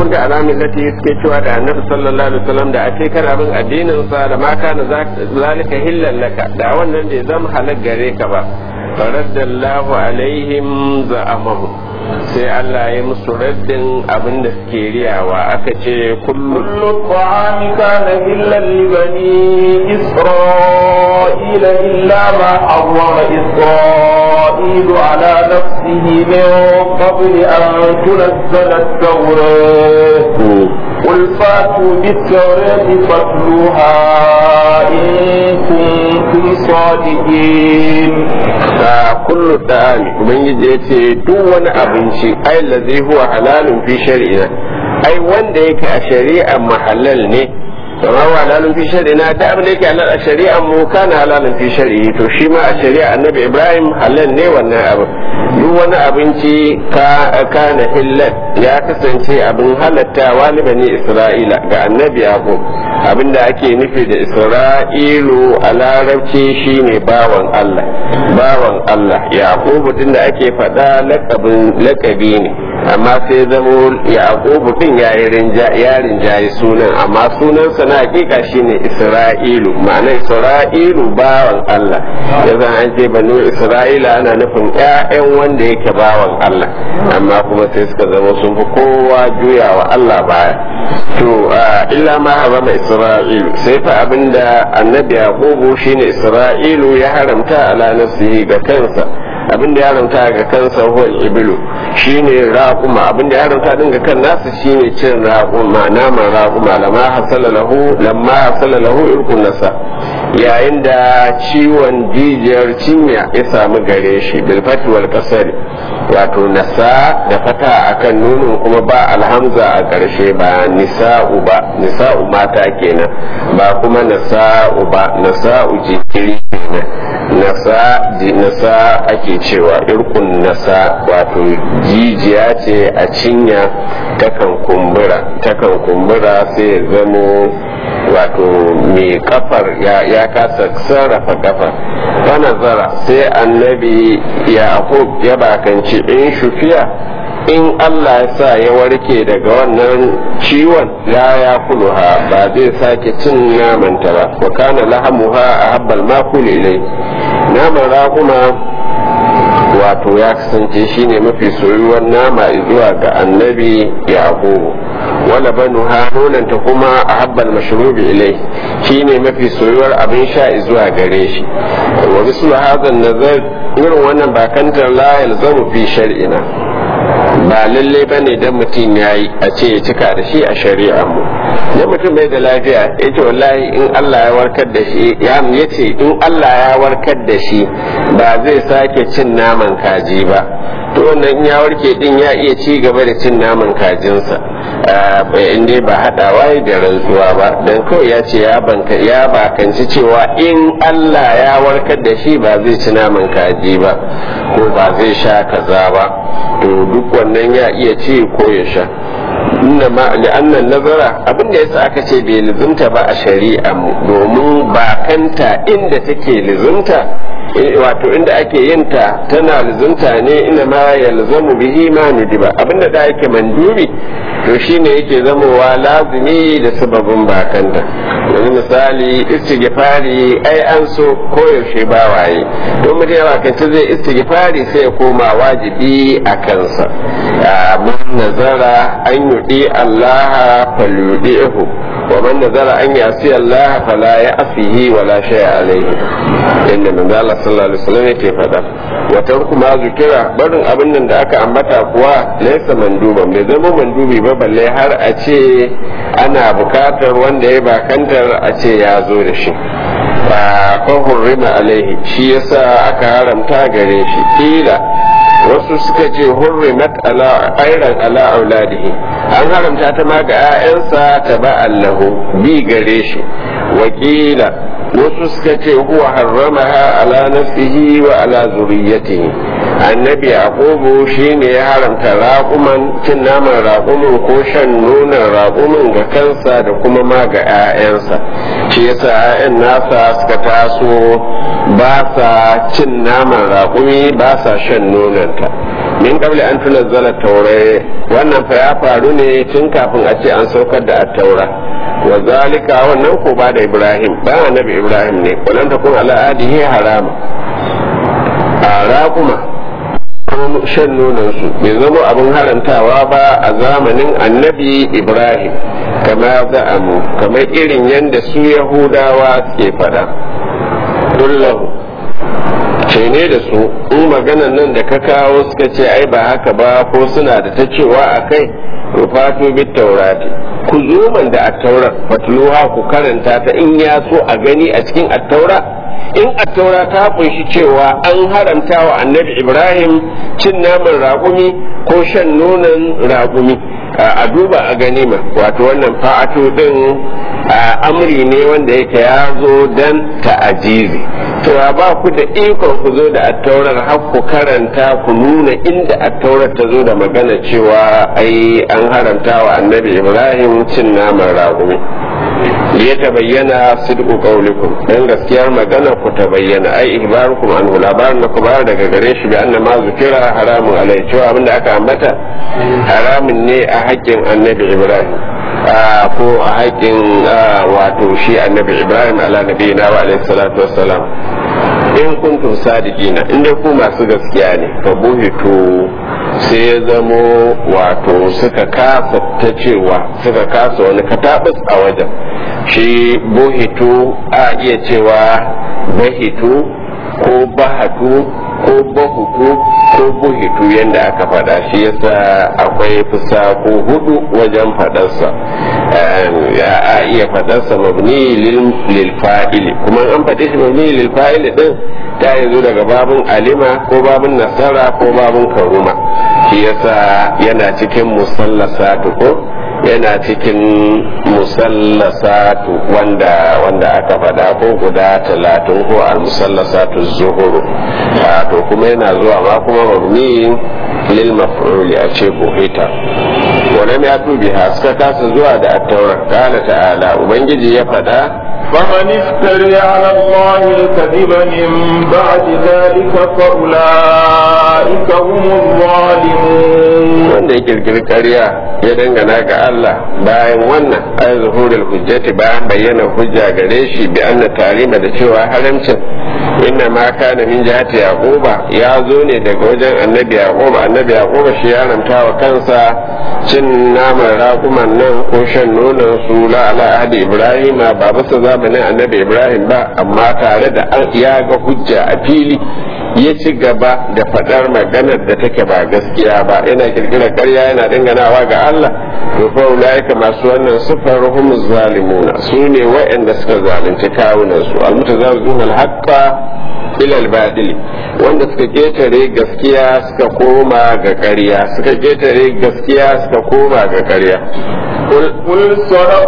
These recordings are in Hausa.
kunta ala millati suke cewa da annabi sallallahu alaihi wasallam da ake kana bin addinin sa da ma kana zalika hillan laka da wannan da zama halak gare ka ba faraddallahu alaihim za'amahu sai Allah ya musu raddin abin da suke riyawa aka ce kullu kullu ta'ami kana hillan li bani isra'ila illa ma harrama isra'ilu ala nafsihi min qabli an tunzala at-tawrat قل فاتوا بالتوراة فاتلوها إن كنتم صادقين كل الطعام ubangiji ya ce duk wani abinci ai lazi huwa halalun fi shari'ina ai wanda yake a shari'a mahallal ne kama wa halalun fi shari'ina da abin da yake halal a shari'a mu kana halalun fi shari'i to shi ma a shari'a annabi ibrahim halal ne wannan abin duk wani abinci ka kana hillal ya kasance abin halattawa ni bani isra'ila ga annabi yaqub abinda ake nufi da isra'ilu a larabci shine bawan allah bawan allah yaqubu din da ake faɗa lakabi ne amma sai zamo yaqubu din ya rinjaye sunan amma sunansa na hakika shine isra'ilu ma'ana isra'ilu bawan allah yanzu an ce banu isra'ila ana nufin ƴaƴan wanda yake bawan allah amma kuma sai suka zama sun fi kowa juyawa allah baya to illa ma harama isra'ilu sai fa abinda annabi yaqubu shine isra'ilu ya haramta ala nafsihi ga kansa abin da ya haramta ga kansa huwa ibilu shine raquma abin da ya haramta din ga kan nasu shine cin raquma naman raquma lamma hasala lahu lamma hasala lahu irkun nasa yayin da ciwon jijiyar cinya ya samu gare shi bil fati wal kasari wato nasa da fata akan nunin kuma ba alhamza a ƙarshe ba nisa'u ba nisa'u mata kenan ba kuma nasa'u ba nasa'u jikiri kenan nasa nasa ake cewa irkun nasa wato jijiya ce a cinya takan kumbura takan kumbura sai ya zamo wato mai kafar ya kasa sarrafa kafar ta nazara sai annabi yaqub ya bakanci in shufiya in Allah ya sa ya warke daga wannan ciwon ya ya kuluha ba zai sake cin namanta ba wa kana lahamuha a habbal makul ilai naman raguma wato ya kasance shine mafi soyuwar nama zuwa ga annabi yaqubu wala banu nonanta kuma a habbal mashrubi ilai shine mafi soyuwar abin sha zuwa gare shi wa bisu hadan nazar irin wannan bakantar la yalzamu fi shar'ina ba lalle ba ne don mutum ya yi a ce ya cika da shi a shari'a mu da mutum bai da lafiya ya ce wallahi in Allah ya warkar da shi ya ce in Allah ya warkar da shi ba zai sake cin naman kaji ba to wannan in ya warke din ya iya ci gaba da cin naman kajinsa in dai ba haɗawa da rantsuwa ba don kawai ya ce ya bakanci cewa in Allah ya warkar da shi ba zai ci naman kaji ba ko ba zai sha kaza ba to duk wannan ya iya ci ko ya sha inna ma li'annan nazara abin da yasa aka ce bai lizumta ba a shari'a mu domin bakanta inda take lizumta wato inda ake yin ta tana lizumta ne ina ma yalzamu bihi ma nudiba abinda da yake mandubi to shine yake zamowa lazimi da sababin bakanta yanzu misali istighfari ai an so koyaushe ba waye don mutum ya bakanta zai istighfari sai ya koma wajibi a kansa man nazara an yudi Allah falyudihu wa man nazara an yasi Allah fala ya'sihi wala shay'a alayhi inda manzo Allah sallallahu alaihi wasallam yake faɗa wata kuma zukira barin abin nan da aka ambata kuwa laysa manduban bai zama mandubi ba balle har a ce ana bukatar wanda ya bakantar a ce ya zo da shi ba ko hurrima alaihi shi yasa aka haramta gare shi kila wasu suka ce hurrimat ala ayran ala auladihi an haramta ta ma ga 'ya'yansa ta ba allahu bi gare shi wakila wasu suka ce huwa harramaha ala nafsihi wa ala zuriyatihi annabi yaqubu shine ya haramta raƙuman cin naman raƙumin ko shan nonon raƙumin ga kansa da kuma ma ga 'ya'yansa shi yasa 'ya'yan nasa suka taso ba sa cin naman raƙumi ba sa shan nononta min kabli an tunazzala taurai wannan fa ya faru ne tun kafin a ce an saukar da attaura wa zalika wannan ko ba da ibrahim ba annabi ibrahim ne wannan ta kun ala adihi harama a raƙuma shan nonansu bai zama abin harantawa ba a zamanin annabi ibrahim kama za'amu kamar irin yadda su yahudawa ke faɗa dullahu ce ne da su in maganan nan da ka kawo suka ce ai ba haka ba ko suna da ta cewa a kai rufatu bit taurati ku zo man da attaurar fatluha ku karanta ta in ya so a gani a cikin attaura in attaura ta kunshi cewa an haramta wa annabi ibrahim cin naman raƙumi ko shan nonon raƙumi a duba a ganima wato wannan fa'atu din amri ne wanda yake ya zo dan ta'ajizi to ba ku da ikon ku zo da attaurar har ku karanta ku nuna inda attaurar ta zo da magana cewa ai an haramta wa annabi ibrahim cin naman raƙumi ya ta bayyana sidqu qawlikum dan gaskiyar magana ku ta bayyana ai ihbarukum an labarin da ku bayar daga gare shi bi anna ma zukira haramun alai cewa abinda aka ambata haramun ne a haƙƙin annabi ibrahim ko a haƙƙin wato shi annabi ibrahim ala nabiyina wa alaihi salatu wassalam in kuntum sadiqina in dai ku masu gaskiya ne fa buhitu sai ya zamo wato suka kasa ta cewa suka kasa wani katabus a wajen shi buhitu a iya cewa bahitu ko bahatu ko bahutu ko buhitu yadda aka faɗa shi yasa akwai fusa ko hudu wajen faɗarsa a iya faɗarsa mabni lil fa'ili kuma an faɗi shi mabni lil fa'ili din ta yanzu daga babun alima ko babun nasara ko babun karuma shi yasa yana cikin musallasatu ko yana cikin musallasatu wanda wanda aka faɗa ko guda talatin ko al musallasatu zuhuru to kuma yana zuwa ma kuma mabni lil maf'uli a ce buhita wannan ya tubi ha suka kasa zuwa da at-taurat qala ta'ala ubangiji ya faɗa فمن افتري على الله الكذب من بعد ذلك فأولئك هم الظالمون wanda ya kirkiri ƙarya ya dangana ga Allah bayan wannan ay zuhurul hujjati bayan bayyana hujja gare shi bi anna tarima da cewa haramcin inna ma kana min jihati yaquba ya zo ne daga wajen annabi yaquba annabi yaquba shi ya haramta wa kansa cin naman raƙuman nan ko shan nonon su la ala ahdi ibrahim ba bisa zamanin annabi ibrahim ba amma tare da ya ga hujja a fili ya ci gaba da faɗar maganar da take ba gaskiya ba yana kirkirar ƙarya yana danganawa ga Allah to fa ulaika masu wannan sifar hum zalimuna su ne waɗanda suka zalunci kawunan su almutazawizun alhaqqa ila albadil wanda suka ketare gaskiya suka koma ga ƙarya suka ketare gaskiya suka koma ga ƙarya قل صدق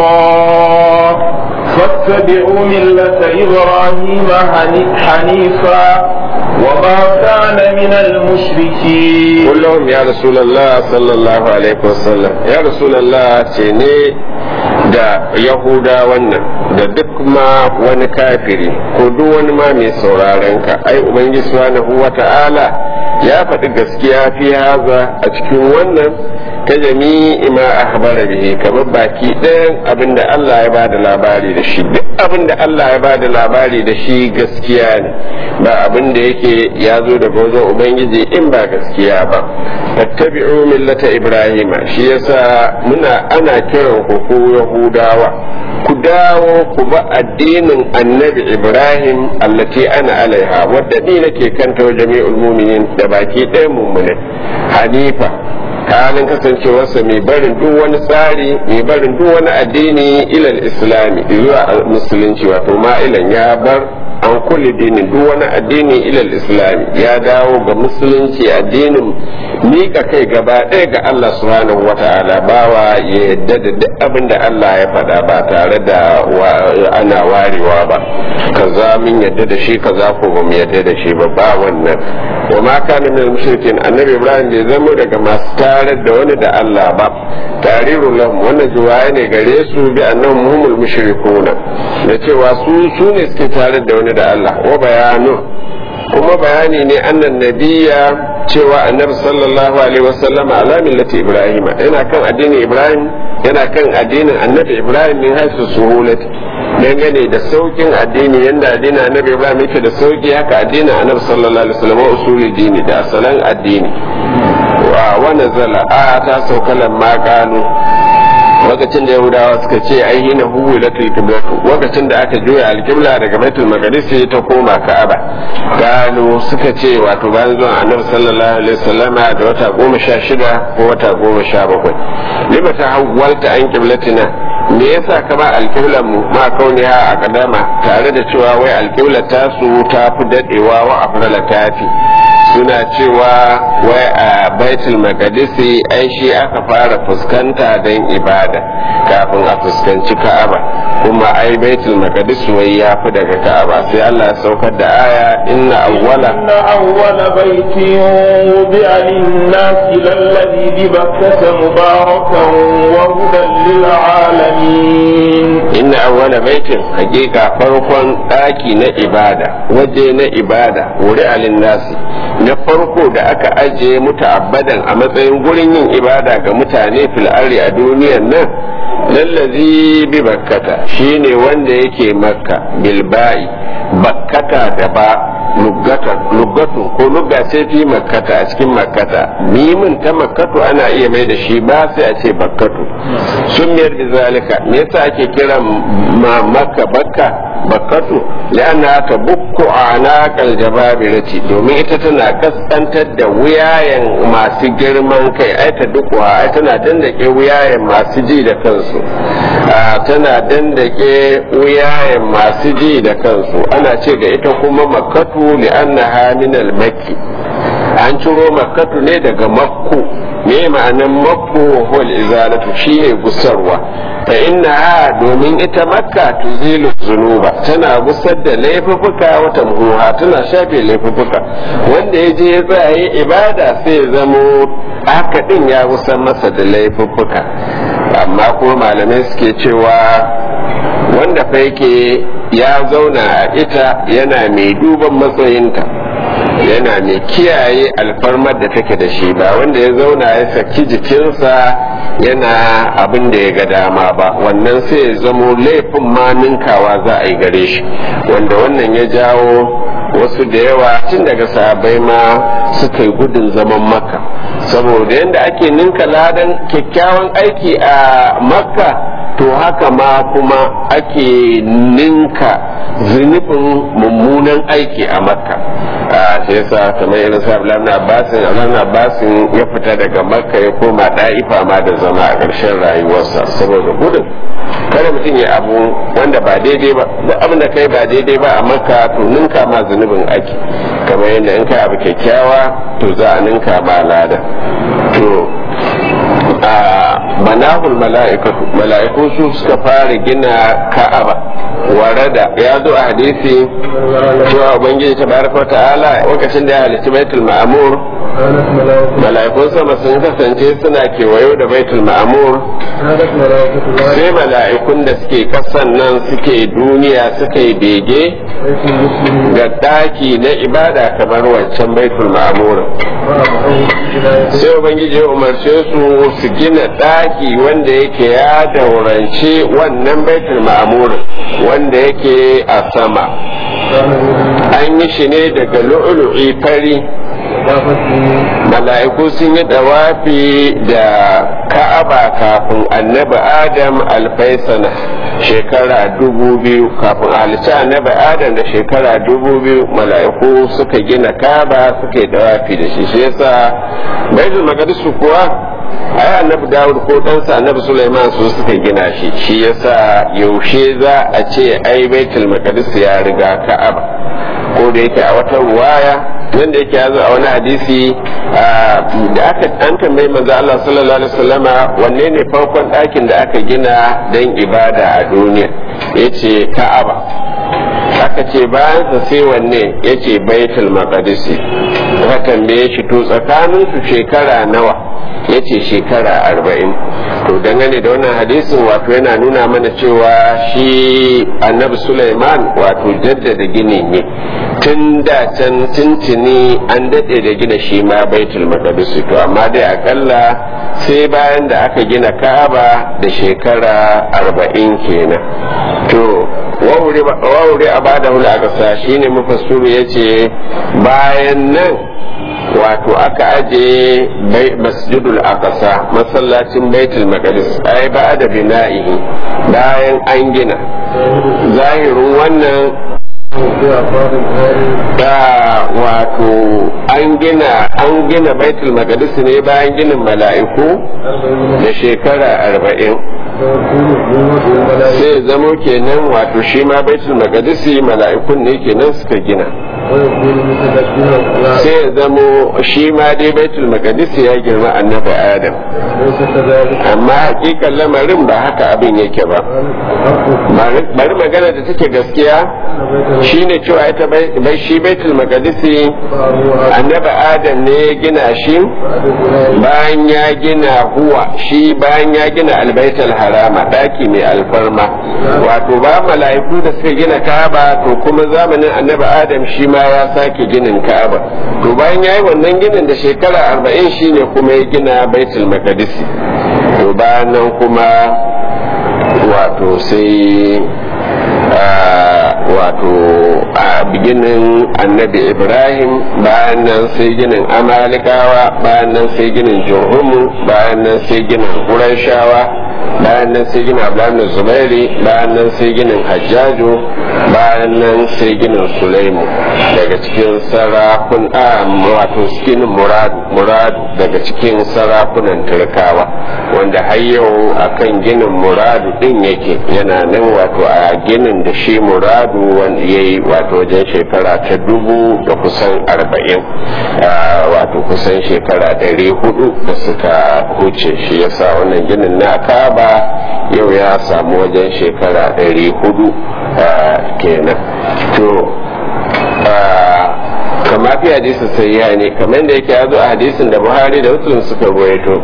الله فاتبعوا ملة إبراهيم حنيفا وما كان من المشركين قل لهم يا رسول الله صلى الله عليه وسلم يا رسول الله تيني da yahuda wannan da duk ma wani kafiri ko duk wani ma mai sauraron ka ai ubangiji subhanahu wata'ala ya faɗi gaskiya fi haza a cikin wannan ta jami'i ma akhbara bihi kamar baki ɗayan abinda Allah ya bada labari da shi duk abinda Allah ya bada labari da shi gaskiya ne ba abin da yake ya zo daga wajen ubangiji in ba gaskiya ba tattabi'u millata ibrahima shi yasa muna ana kiran ku ko yahudawa ku dawo ku ba addinin annabi ibrahim allati ana alaiha wadda ni nake kanta wa jami'ul mu'minin da baki ɗayan mummune hanifa halin kasancewarsa mai barin duk wani tsari mai barin duk wani addini ilal islami zuwa musulunci wato ma'ilan ya bar an kulle dinin duk wani addini ilal islami ya dawo ga musulunci addinin mika kai gaba ɗaya ga Allah subhanahu wa ta'ala bawa ya yadda da duk abin da Allah ya faɗa ba tare da ana warewa ba kaza min yadda da shi kaza ko ba mu yadda da shi ba ba wannan wa ma kana min mushrikin annabi ibrahim bai zama daga masu tarar da wani da Allah ba tariru lahum wannan juwaye ne gare su bi annahum humul mushrikuna da cewa su su ne suke tarar da wani da Allah wa bayanu kuma bayani ne annan nabiya cewa annabi sallallahu alaihi wasallam ala millati ibrahim yana kan addinin ibrahim yana kan addinin annabi ibrahim min haisu suhulati dangane da saukin addini yanda addinin annabi ibrahim yake da sauki haka addinin annabi sallallahu alaihi wasallam usuli dini da asalan addini wa wa nazala a ta saukalan ma kanu lokacin da yahudawa suka ce ai hina huwilatul qiblatu lokacin da aka juya alqibla daga baitul maqdis ta koma ka'aba gano suka ce wato bayan zuwan annabi sallallahu alaihi wasallama da wata goma sha shida ko wata goma sha bakwai lima ta hawwalta an qiblatina me yasa ka ba alqiblan mu ma kauniha a kadama tare da cewa wai alqibla ta su ta fi dadewa wa afrala tafi suna cewa wai a baitul maqdisi ai shi aka fara fuskanta don ibada kafin a fuskanci ka'aba kuma ai baitul maqdis wai ya fi daga ka'aba sai Allah ya saukar da aya inna awwala inna awwala baitin wudi'a lin-nasi lalladhi bi bakkata mubarakan wa hudan lil alamin inna awwala baitin hakika farkon daki na ibada waje na ibada wuri'a lin-nasi na farko da aka ajiye muta'abbadan a matsayin gurin yin ibada ga mutane fil a duniyar nan lallazi bi bakkata shine wanda yake makka bilba'i bakkata da ba luggatu ko lugga ce fi makkata a cikin makkata mimin ta makkatu ana iya mai da shi ba sai a ce bakkatu sun miyar da zalika me yasa ake kiran ma makka bakka bakkatu la'anna ta bukku anaqal jababirati domin ita tana kaskantar da wuyayen masu girman kai ai ta dukwa ai tana dandake wuyayen masu ji da kansu tana dandake wuyayen masu ji da kansu ana ce da ita kuma makkatu li'annaha min al-makki an ciro makkatu ne daga makku me ma'anan makku wal izalatu shine gusarwa fa inna domin ita makka tuzilu zunuba tana gusar da laifuka wata muhuha tana shafe laifuka wanda ya je ya tsaye ibada sai ya zamo haka din ya gusar masa da laifuka amma kuma malamai suke cewa wanda fa yake ya zauna a ita yana mai duban matsayinta yana mai kiyaye alfarmar da take da shi ba wanda ya zauna ya saki jikinsa yana abin da ya ga dama ba wannan sai ya zamo laifin ma ninkawa za a yi gare shi wanda wannan ya jawo wasu da yawa tun daga sahabbai ma suka yi gudun zaman makka saboda yadda ake ninka ladan kyakkyawan aiki a makka to haka ma kuma ake ninka zunubin mummunan aiki a makka a sai yasa kamar irin sa Abdullahi Abbasin Abdullahi Abbasin ya fita daga makka ya koma da'ifa ma da zama a ƙarshen rayuwarsa saboda gudun kada mutum ya abu wanda ba daidai ba duk abin da kai ba daidai ba a makka to ninka ma zunubin aiki kamar yadda in kai abu kyakkyawa to za a ninka ma lada to a manahul mala'ikatu mala'iku su suka fara gina ka'aba warada ya zo a hadisi cewa ubangiji tabaraka ta'ala lokacin da ya halitta baitul ma'mur mala'ikun sama sun kasance suna kewayo da baitul ma'mur sai mala'ikun da suke kasan nan suke duniya suka yi bege ga daki na ibada kamar wancan baitul ma'mur sai ubangiji ya umarce su su gina daki wanda yake ya daurance wannan baitul ma'mur wanda yake a sama an yi shi ne daga lu'ulu'i fari mala'iku sun yi dawafi da ka'aba kafin annabi adam alfaisana shekara dubu biyu kafin halitta annabi adam da shekara dubu biyu mala'iku suka gina ka'aba suka yi dawafi da shi shi yasa baitul maqdis kuwa ai annabi dawud ko ɗansa annabi sulaiman su suka gina shi shi yasa yaushe za a ce ai baitul maqdis ya riga ka'aba ko da yake a wata ruwaya wanda yake ya zo a wani hadisi da aka an tambayi manzo Allah sallallahu alaihi wasallama wanne ne farkon ɗakin da aka gina don ibada a duniya yace ka'aba aka ce bayan sa sai wanne yace baitul maqdisi aka tambaye shi to tsakanin su shekara nawa yace shekara arba'in to dangane da wannan hadisin wato yana nuna mana cewa shi annabi Sulaiman wato jaddada gini ne tun da can tuntuni an daɗe da gina shi ma baitul maqdis to amma dai akalla sai bayan da aka gina Ka'aba da shekara arba'in kenan to wawure a bada hula a ƙasa shine mufassiru yace bayan nan wato aka aje masjidul aqsa masallacin baitul maqdis ai ba da bina'ihi bayan an gina zahirin wannan da wato an gina an gina baitul maqdis ne bayan ginin mala'iku da shekara arba'in sai zamo kenan wato shi ma baitul maqdis mala'ikun ne kenan suka gina sai ya zamo shi ma dai baitul maqdis ya girma annabi adam amma hakikan lamarin ba haka abin yake ba bari magana da take gaskiya shine cewa ita bai shi baitul maqdis annabi adam ne ya gina shi bayan ya gina huwa shi bayan ya gina albaitul harama daki mai alfarma wato ba mala'iku da suka gina kaba to kuma zamanin annabi adam shi ma ya sake ginin ka'aba to bayan ya yi wannan ginin da shekara arba'in shine kuma ya gina baitul maqdisi to bayan nan kuma wato sai wato a biginin annabi ibrahim bayan nan sai ginin amalikawa bayan nan sai ginin jurhumu bayan nan sai ginin ƙurashawa bayan nan sai ginin abdullahi zubairi bayan nan sai ginin hajjaju bayan nan sai ginin sulaimu daga cikin sarakun a wato cikin muradu muradu daga cikin sarakunan turkawa wanda har yau akan ginin muradu din yake yana nan wato a ginin da shi muradu wanda ya yi wato wajen shekara ta dubu da kusan arba'in wato kusan shekara ɗari hudu da suka huce shi yasa wannan ginin na kaba yau ya samu wajen shekara ɗari hudu kenan to kama fi hadisin sayya ne kamar da yake ya zo a hadisin da buhari da muslim suka ruwaito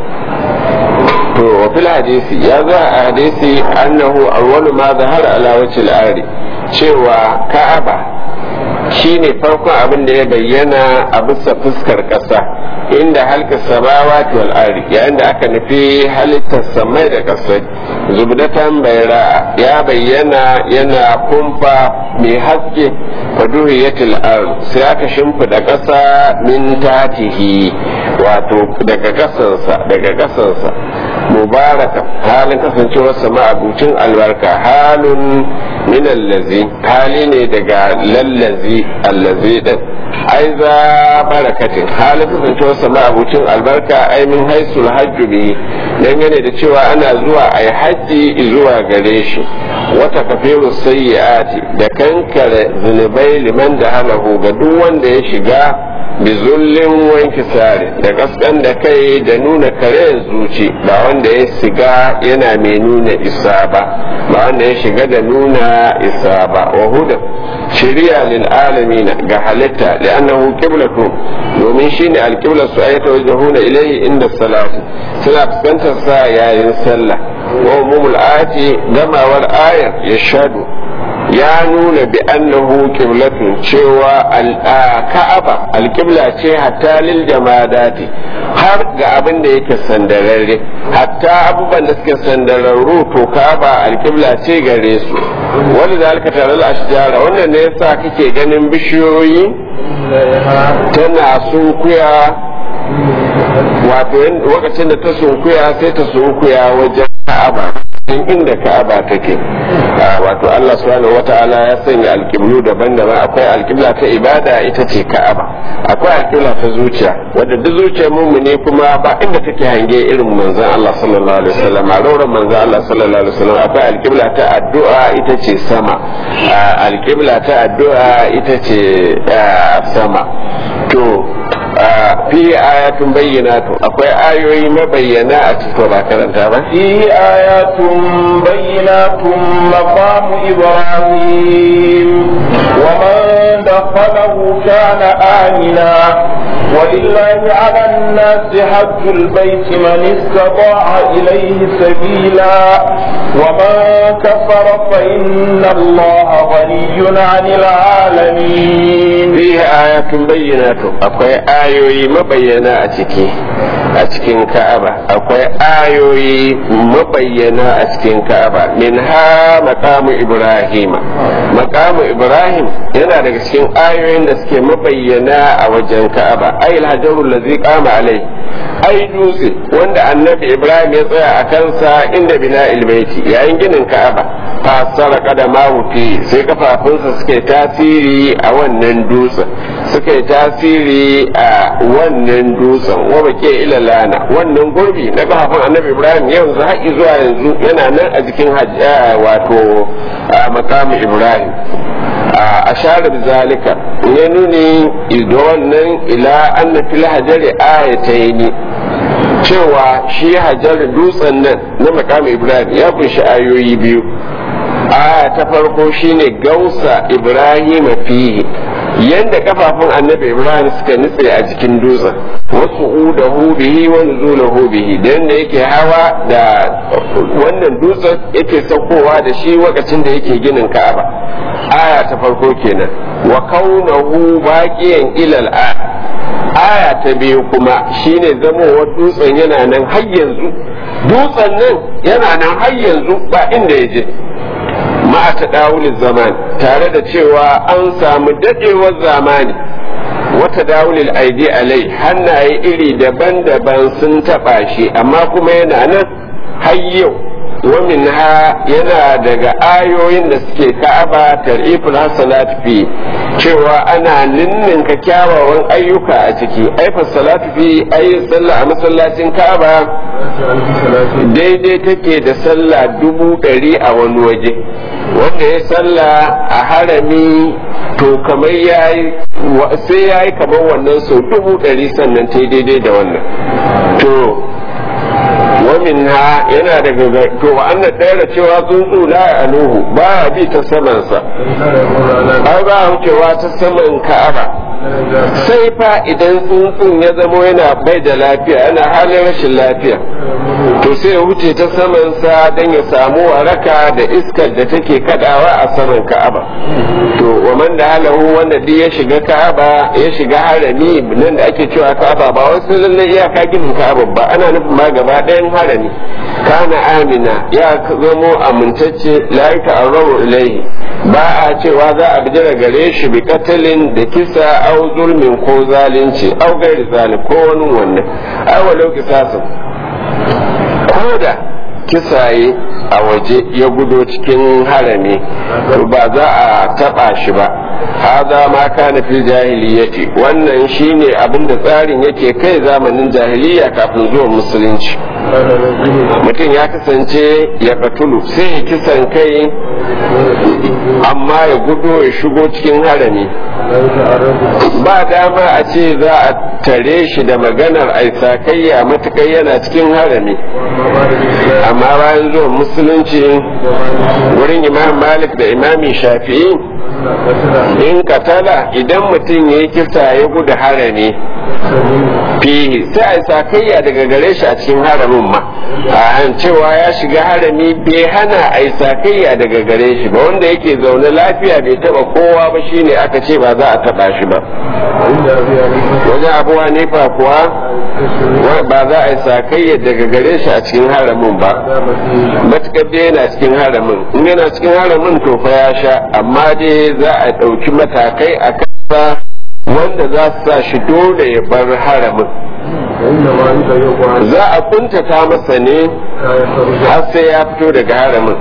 to wa fil hadisi ya zo a hadisi annahu awwalu ma zahara ala wajhil ardi cewa ka'aba shine farkon abin da ya bayyana a bisa fuskar ƙasa inda halka samawati wal ardi yayin da aka nufi halittar samai da ƙasa zubdatan bayra ya bayyana yana kumfa mai haske faduhiyatil ard sai aka shimfida ƙasa min tatihi wato daga ƙasansa daga ƙasansa mubaraka halin kasancewar sama abucin albarka halun min allazi hali ne daga lallazi allazi din ai za barakatin halin kasancewar sama abucin albarka ai min haisul hajju bi dangane da cewa ana zuwa ai hajji zuwa gare shi wata kafiru sayyi'ati da kankare zunubai liman da halahu ga duk wanda ya shiga bizullin wanki sare da kaskan da kai da nuna kare zuci ba wanda ya shiga yana mai nuna isa ba ba wanda ya shiga da nuna isa ba wa huda shari'a lil alamin ga halitta li'annahu qiblatu domin shine alqibla su ayata wajhuna ilayhi inda salati suna fuskantar sa yayin sallah wa umumul ayati gamawar ayar yashhadu ya nuna bi annahu qiblatun cewa ka'aba alqibla ce hatta lil jamadati har ga abin da yake sandararre hatta abubuwan da suke sandararru to ka'aba alqibla ce gare su wanda zalika tare da ashjara wannan ne yasa kake ganin bishiyoyi tana sunkuya wato lokacin da ta sunkuya sai ta sunkuya wajen ka'aba inda ka'aba take wato Allah subhanahu wata'ala ya sanya alƙiblu daban-daban akwai alƙibla ta ibada ita ce ka'aba akwai alƙibla ta zuciya wadda duk zuciyar mumuni kuma ba inda take hange irin manzon Allah sallallahu alaihi wasallam a rauran manzon Allah sallallahu alaihi wasallam akwai alƙibla ta addu'a ita ce sama alƙibla ta addu'a ita ce sama to fi ayatun bayyinatu akwai ayoyi mabayyana a cikin ba karanta ba فيه آيات بينات مقام إبراهيم ومن دخله كان آمنا ولله على الناس حج البيت من استطاع إليه سبيلا ومن كفر فإن الله غني عن العالمين fihi ayatun bayyinatu akwai ayoyi mabayyana a ciki a cikin ka'aba akwai ayoyi mabayyana a cikin ka'aba min ha maqamu ibrahima maqamu ibrahim yana daga cikin ayoyin da suke mabayyana a wajen ka'aba ay alhajarul ladzi qama alai ai dutse wanda annabi ibrahim ya tsaya a kansa inda bina ilbaiti yayin ginin ka'aba fasara kadama fi sai kafafunsa suka yi tasiri a wannan dutsen suka yi tasiri a wannan dutsen wa bake ilalana wannan gurbi na kafafun annabi ibrahim yanzu haƙi zuwa yanzu yana nan a jikin wato makamu ibrahim a share zalika ya nuni da wannan ila anna fil hajari ayataini cewa shi hajar dutsen nan na makamu ibrahim ya kunshi ayoyi biyu aya ta farko shine gausa ibrahim fihi yanda kafafun annabi ibrahim suka nutse a jikin dutsen wasu udahu bihi wa nuzulahu bihi dan da yake hawa da wannan dutsen yake saukowa da shi lokacin da yake ginin ka'aba aya ta farko kenan wa kaunahu baqiyan ilal a aya ta biyu kuma shine zamowar dutsen yana nan har yanzu dutsen nan yana nan har yanzu ba inda ya je ma'a tadawulin zaman tare da cewa an samu dadewar zamani wata dawulil aidi alai hannaye iri daban-daban sun taba shi amma kuma yana nan har yau wamin ha yana daga ayoyin da suke ka'aba tariful hasanat fi cewa ana ninninka kyawawan ayyuka a ciki aifar salatu fi ayi sallah a masallacin ka'aba daidai take da sallah dubu ɗari a wani waje wanda ya sallah a harami to kamar yayi sai yayi kamar wannan sau dubu ɗari sannan ta daidai da wannan to wamin ha yana daga to wa anna da cewa tsuntsu la aluhu ba bi ta samansa ai ba wucewa ta saman ka'aba sai fa idan tsuntsun ya zamo yana bai da lafiya yana halin rashin lafiya to sai ya wuce ta samansa don ya samu waraka da iskar da take kadawa a saman ka'aba to wa man da halahu wanda duk ya shiga ka'aba ya shiga harami nan da ake cewa ka'aba ba wasu lalle iyaka ginin ka'aba ba ana nufin ma gaba ɗayan harami kana amina ya zamo amintacce la ta'arrabu ilaihi ba a cewa za a bijira gare shi bi katalin da kisa au zulmin ko zalunci au gairi zalim ko wani wannan ai walau kisasin ko da kisaye a waje ya gudo cikin harami to ba za a taba shi ba haza ma kana fil jahiliyyati wannan shine abin da tsarin yake kai zamanin jahiliya kafin zuwan musulunci mutum ya kasance ya katulu sai ya kisan kai amma ya gudo ya shigo cikin harami ba dama a ce za a tare shi da maganar aisakayya matukai yana cikin harami amma bayan zuwan musulunci wurin imam malik da imami shafi'i in katala idan mutum ya yi kisa ya gudu harami fihi sai a sakayya daga gare shi a cikin haramin ma a cewa ya shiga harami bai hana a sakayya daga gare shi ba wanda yake zaune lafiya bai taba kowa ba shine aka ce ba za a taba shi ba wajen abu hanifa kuwa ba za a yi sakayya daga gare shi a cikin haramin ba matukar dai yana cikin haramin in yana cikin haramin to fa ya sha amma dai za a ɗauki matakai a kansa wanda za su sa shi dole ya bar haramin za a kuntata masa ne har sai ya fito daga haramin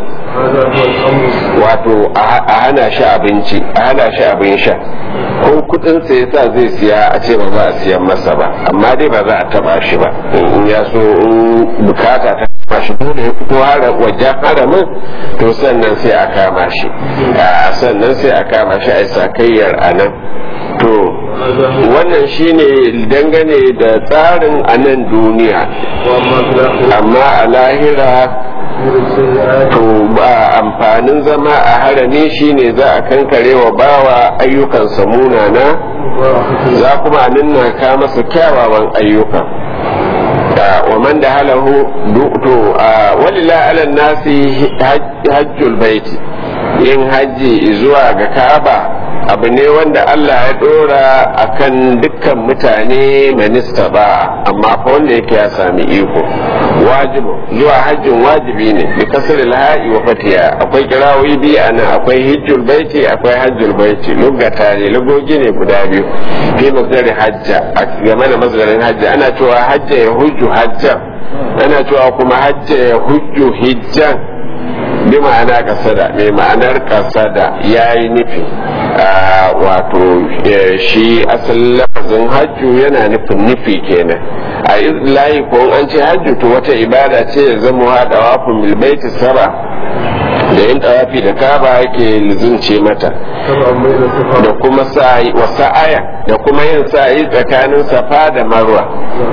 wato a hana shi abinci a hana shi abin sha ko kudin sa yasa zai siya a ce ba za a siyan masa ba amma dai ba za a taba shi ba in ya so in bukata ta kama shi dole ya fito wajen haramin to sannan sai a kama shi sannan sai a kama shi a sakayyar a nan to wannan shine dangane da tsarin a nan duniya amma a lahira to ba amfanin zama a harami shine za a kankare wa bawa ayyukansa munana za kuma a ninna masa kyawawan ayyuka wa man da halahu to walila ala nasi hajjul baiti yin hajji zuwa ga ka'aba abu ne wanda Allah ya dora akan dukkan mutane manista ba amma fa wanda yake ya sami iko wajibu zuwa hajjin wajibi ne bi kasar laha'i wa fatiya akwai kirawoyi biyu a nan akwai hijjul baiti akwai hajjul baiti lugata ne lugogi ne guda biyu fi masdarin hajja game da masdarin hajja ana cewa hajja ya hujju hajjan ana cewa kuma hajja ya hujju hijjan bi ma'ana kasada mai ma'anar kasada ya yi nufi wato shi asalin lafazin hajju yana nufin nufi kenan a layi ko an ce hajju to wata ibada ce ya zama haɗa wafin milbaiti saba da yin tawafi da kaba yake lizunce mata da kuma sa'i wa sa'aya da kuma yin sa'i tsakanin safa da marwa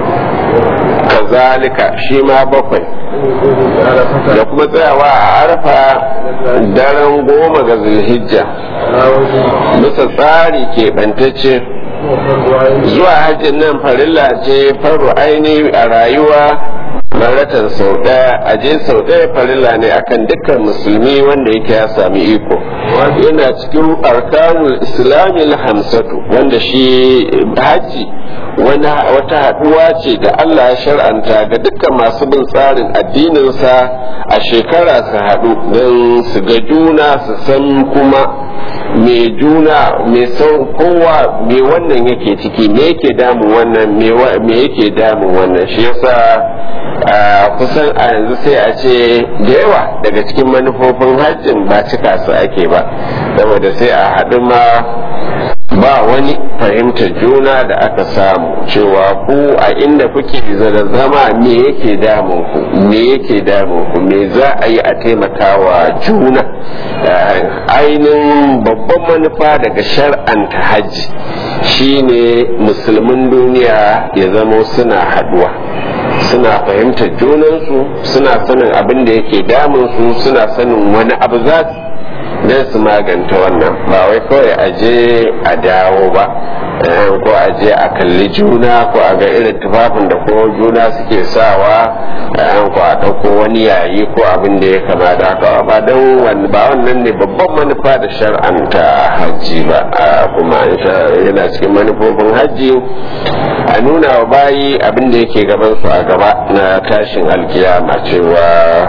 kazalika shi ma bakwai da kuma tsayawa a arfa daren goma ga zulhijja bisa tsari keɓantacce zuwa hajjin nan farilla ce faru aini a rayuwa maratan sau ɗaya a je sau ɗaya farilla ne akan dukkan musulmi wanda yake ya sami iko yana cikin arkanul islami hamsatu wanda shi haji wata haɗuwa ce da Allah ya shar'anta ga dukkan masu bin tsarin addininsa a shekara su haɗu don su ga juna su san kuma me juna me sau kowa me wannan yake ciki me yake damun wannan me yake damun wannan shi yasa kusan a yanzu sai a ce da yawa daga cikin manufofin hajjin ba cika su ake ba saboda sai a haɗu ma ba wani fahimtar juna da aka samu cewa ku a inda kuke da zama me yake damun ku me yake damun ku me za a yi a taimakawa juna ainihin babban manufa daga shar'anta hajji shine musulmin duniya ya zamo suna haduwa suna fahimtar junansu suna sanin abin da yake damunsu suna sanin wani abu za su don su maganta wannan ba wai kawai a je a dawo ba ko a je a kalli juna ko a ga irin tufafin da ko juna suke sawa ko a ɗauko wani yayi ko abin da ya kama da haka ba don ba wannan ne babban manufa da shar'anta hajji ba kuma yana cikin manufofin hajji a nuna wa bayi abin da yake gaban su a gaba na tashin alkiyama cewa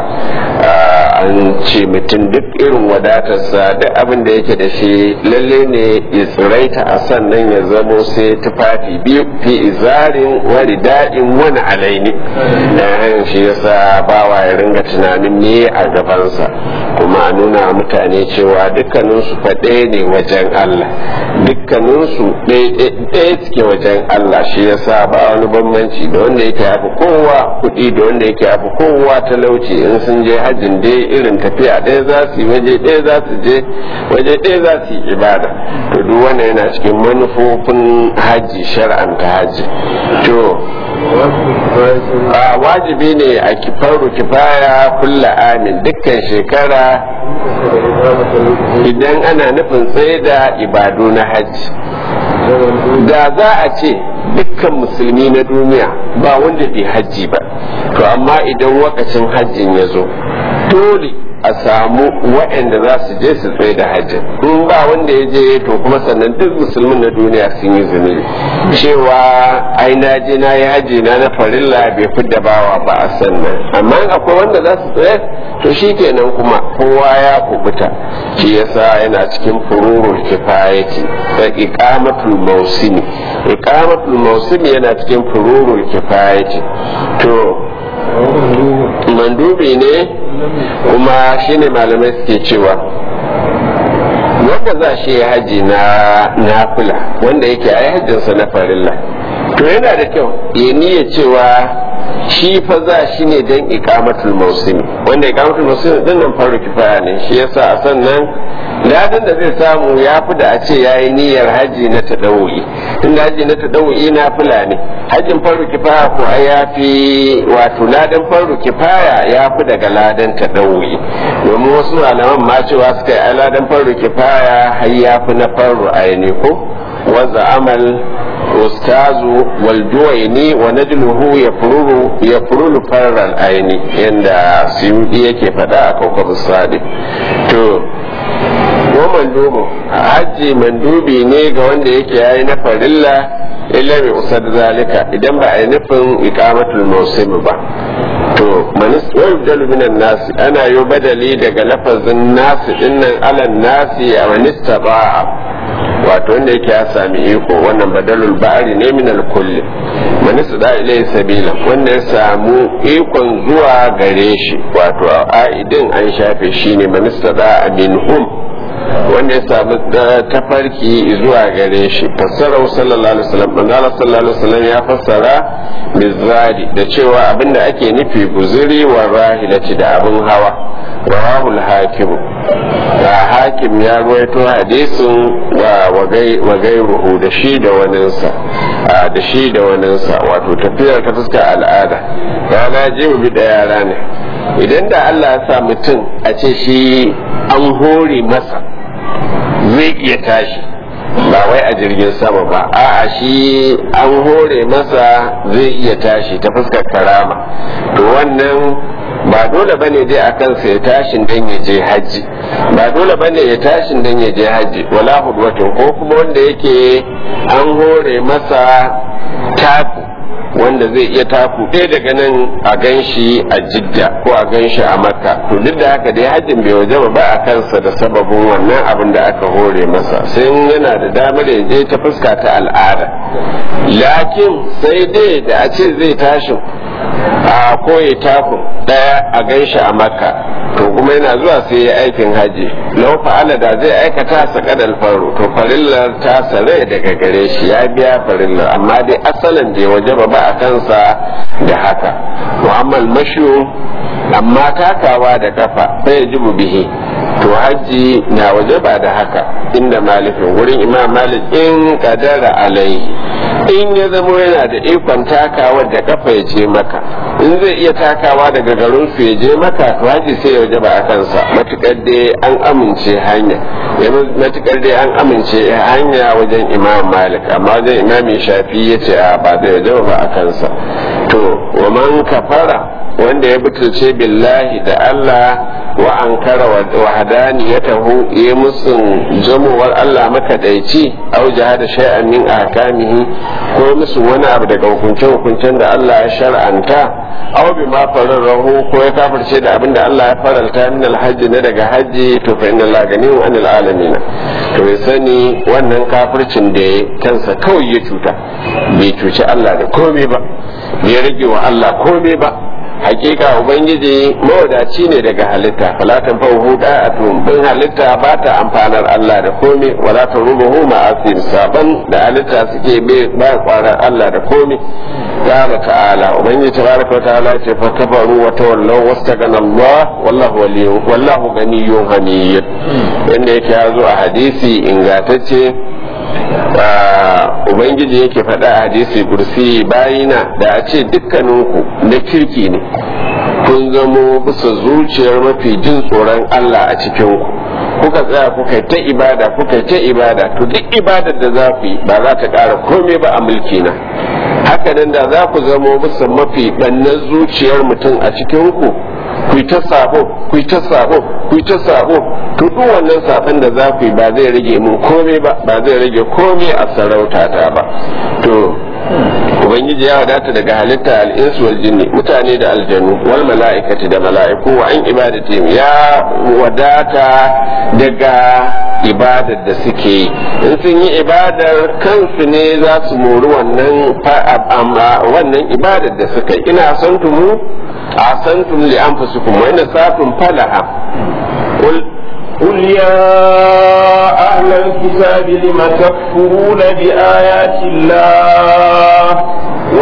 an ce mutum duk irin wadatarsa da abin da yake da shi lalle ne ya tsiraita a sannan ya zamo sai tufafi biyu fi izarin wani daɗin wani alaini na shi yasa bawa ya ringa tunanin me a gabansa kuma a nuna mutane cewa dukkaninsu faɗe ne wajen Allah dukkaninsu ɗaya suke wajen Allah shi yasa ba wani bambanci da wanda yake hafi kowa kuɗi da wanda yake hafi kowa talauci in sun je hajjin dai irin tafiya ɗaya za su yi waje ɗaya za su je waje ɗaya za su yi ibada to duk wannan yana cikin manufofin hajji shar'anta hajji to wajibi ne a kifaru kifaya kulla amin dukkan shekara idan ana nufin tsaye da ibadu na hajji da za a ce dukkan musulmi na duniya ba wanda bai hajji ba to amma idan wakacin hajjin ya zo dole a samu waɗanda za su je su tsaye da hajji in ba wanda ya je to kuma sannan duk musulmin na duniya sun yi zunubi cewa ai na je na yi hajji na na farilla bai fi da bawa ba a sannan amma akwai wanda za su tsaye to shi kenan kuma kowa ya kubuta shi yasa yana cikin fururul kifayati da iqamatul mausimi iqamatul mausimi yana cikin fururul kifayati to mandubi ne kuma shine malamai suke cewa wanda za shi haji na nafila wanda yake ai hajjinsa na farilla to yana da kyau ya niyya cewa shi fa za shi ne don ikamatul mausimi wanda ikamatul mausimi din nan faru kifaya ne shi yasa a sannan ladan da zai samu ya fi da a ce ya yi niyyar haji na tadawoyi inda haji na tadawu'i na fula ne hajjin faru kifaya ko ai ya fi wato ladan faru kifaya ya fi daga ladan tadawu'i domin wasu malaman ma cewa suka yi ladan faru kifaya har ya fi na faru aini ko wanda amal ustazu wal juwaini wa najluhu yafruru yafruru farral aini yanda suyudi yake faɗa a kawkab sadiq to wa mandubu hajji mandubi ne ga wanda yake yayi na farilla illa bi usad zalika idan ba a yi nufin iqamatul mawsim ba to manis yubdalu minan nasi ana yi badali daga lafazin nasi dinnan alan nasi a manista ba'a wato wanda yake ya sami iko wannan badalul ba'ari ne min kulli manista da ilai sabila wanda ya samu ikon zuwa gare shi wato a'idin an shafe shi ne manista da minhum wanda ya samu tafarki zuwa gare shi fassara sallallahu alaihi wasallam manzala sallallahu alaihi wasallam ya fassara bizari da cewa abinda ake nufi guzuri wa rahilati da abin hawa rawahul hakim da hakim ya ruwaito hadisin wa gairuhu da shi da waninsa da shi da waninsa wato tafiyar ta fuskar al'ada rana je mu bi da yara ne idan da Allah ya sa mutum a ce shi an hore masa zai iya tashi ba wai a jirgin sama ba a'a shi an hore masa zai iya tashi ta fuskar karama to wannan ba dole bane dai a kansa ya tashin dan ya je hajji ba dole bane ya tashin dan ya je hajji wala hudwatin ko kuma wanda yake an hore masa taku wanda zai iya taku ɗaya daga nan a gan shi a jidda ko a gan shi a makka to duk da haka dai hajjin bai waje ba a kansa da sababin wannan abin da aka hore masa sai yana da damar ya je ta fuska ta al'ada lakin sai dai da a ce zai tashi a koyi taku ɗaya a gan shi a makka to kuma yana zuwa sai ya aikin haji lau fa'ala da zai aikata sa kadal faru to farillar ta sare daga gare shi ya biya farillar amma dai asalin da ya waje ba a kansa da haka mu'ammal mashu amma takawa da kafa sai ya jibu bihi to hajji na waje ba da haka inda malikin wurin imam malik in kadara alaihi in ya zamo yana da ikon takawa da kafa ya je maka in zai iya takawa daga garin su ya je maka to haji sai ya wajaba a kansa matukar dai an amince hanya matukar dai an amince hanya wajen imam malik amma wajen imam shafi ya ce a ba zai wajaba ba a kansa to wa man kafara wanda ya butulce billahi da Allah wa ankara wa hadaniyatahu ya musun jamowar Allah makadaici au jahada shay'an min ahkamihi ko musu wani abu daga hukuncen hukuncen da Allah ya shar'anta aw bi ma fararahu ko ya kafirce da abin da Allah ya faralta min alhajji na daga hajji to fa inna Allah ganiyun anil alamin to ya sani wannan kafircin da ya kansa kawai ya cuta bai cuci Allah da komai ba bai rage wa Allah komai ba hakika ubangiji mawadaci ne daga halitta wala ta fahu da'atun bin halitta ba ta amfanar Allah da komai wala ta rubuhu ma'asir saban da halitta suke ba kwarar Allah da komai ta'ala ta'ala ubangiji tabaraka wa ta'ala ce fa kafaru wa tawallaw wastagana Allah wallahu waliyyu wallahu ganiyyun hamid inda yake ya zo a hadisi ingantacce ubangiji yake faɗa a hadisi kursi bayina da a ce dukkaninku na kirki ne kun zamo bisa zuciyar mafi jin tsoron Allah a cikinku kuka tsaya kuka ta ibada kuka ta ibada to duk ibadar da za ku yi ba za ta ƙara komai ba a mulki na haka nan da za ku zamo bisa mafi ɓannan zuciyar mutum a cikinku ku yi ta sabo ku yi ta sabo ku yi ta sabo to duk wannan sabon da za ku yi ba zai rage mun komai ba ba zai rage komai a sarauta ta ba to ubangiji ya wadata daga halitta al'insu wal jinni mutane da aljanu wal mala'ikati da mala'iku wa an ibadati ya wadata daga ibadar da suke yi in sun yi ibadar kansu ne za su mori wannan wannan ibadar da suka yi ina son tumu a san tum li anfusikum wa inna sa'atum falaha قل يا أهل الكتاب لم تكفرون بآيات الله والله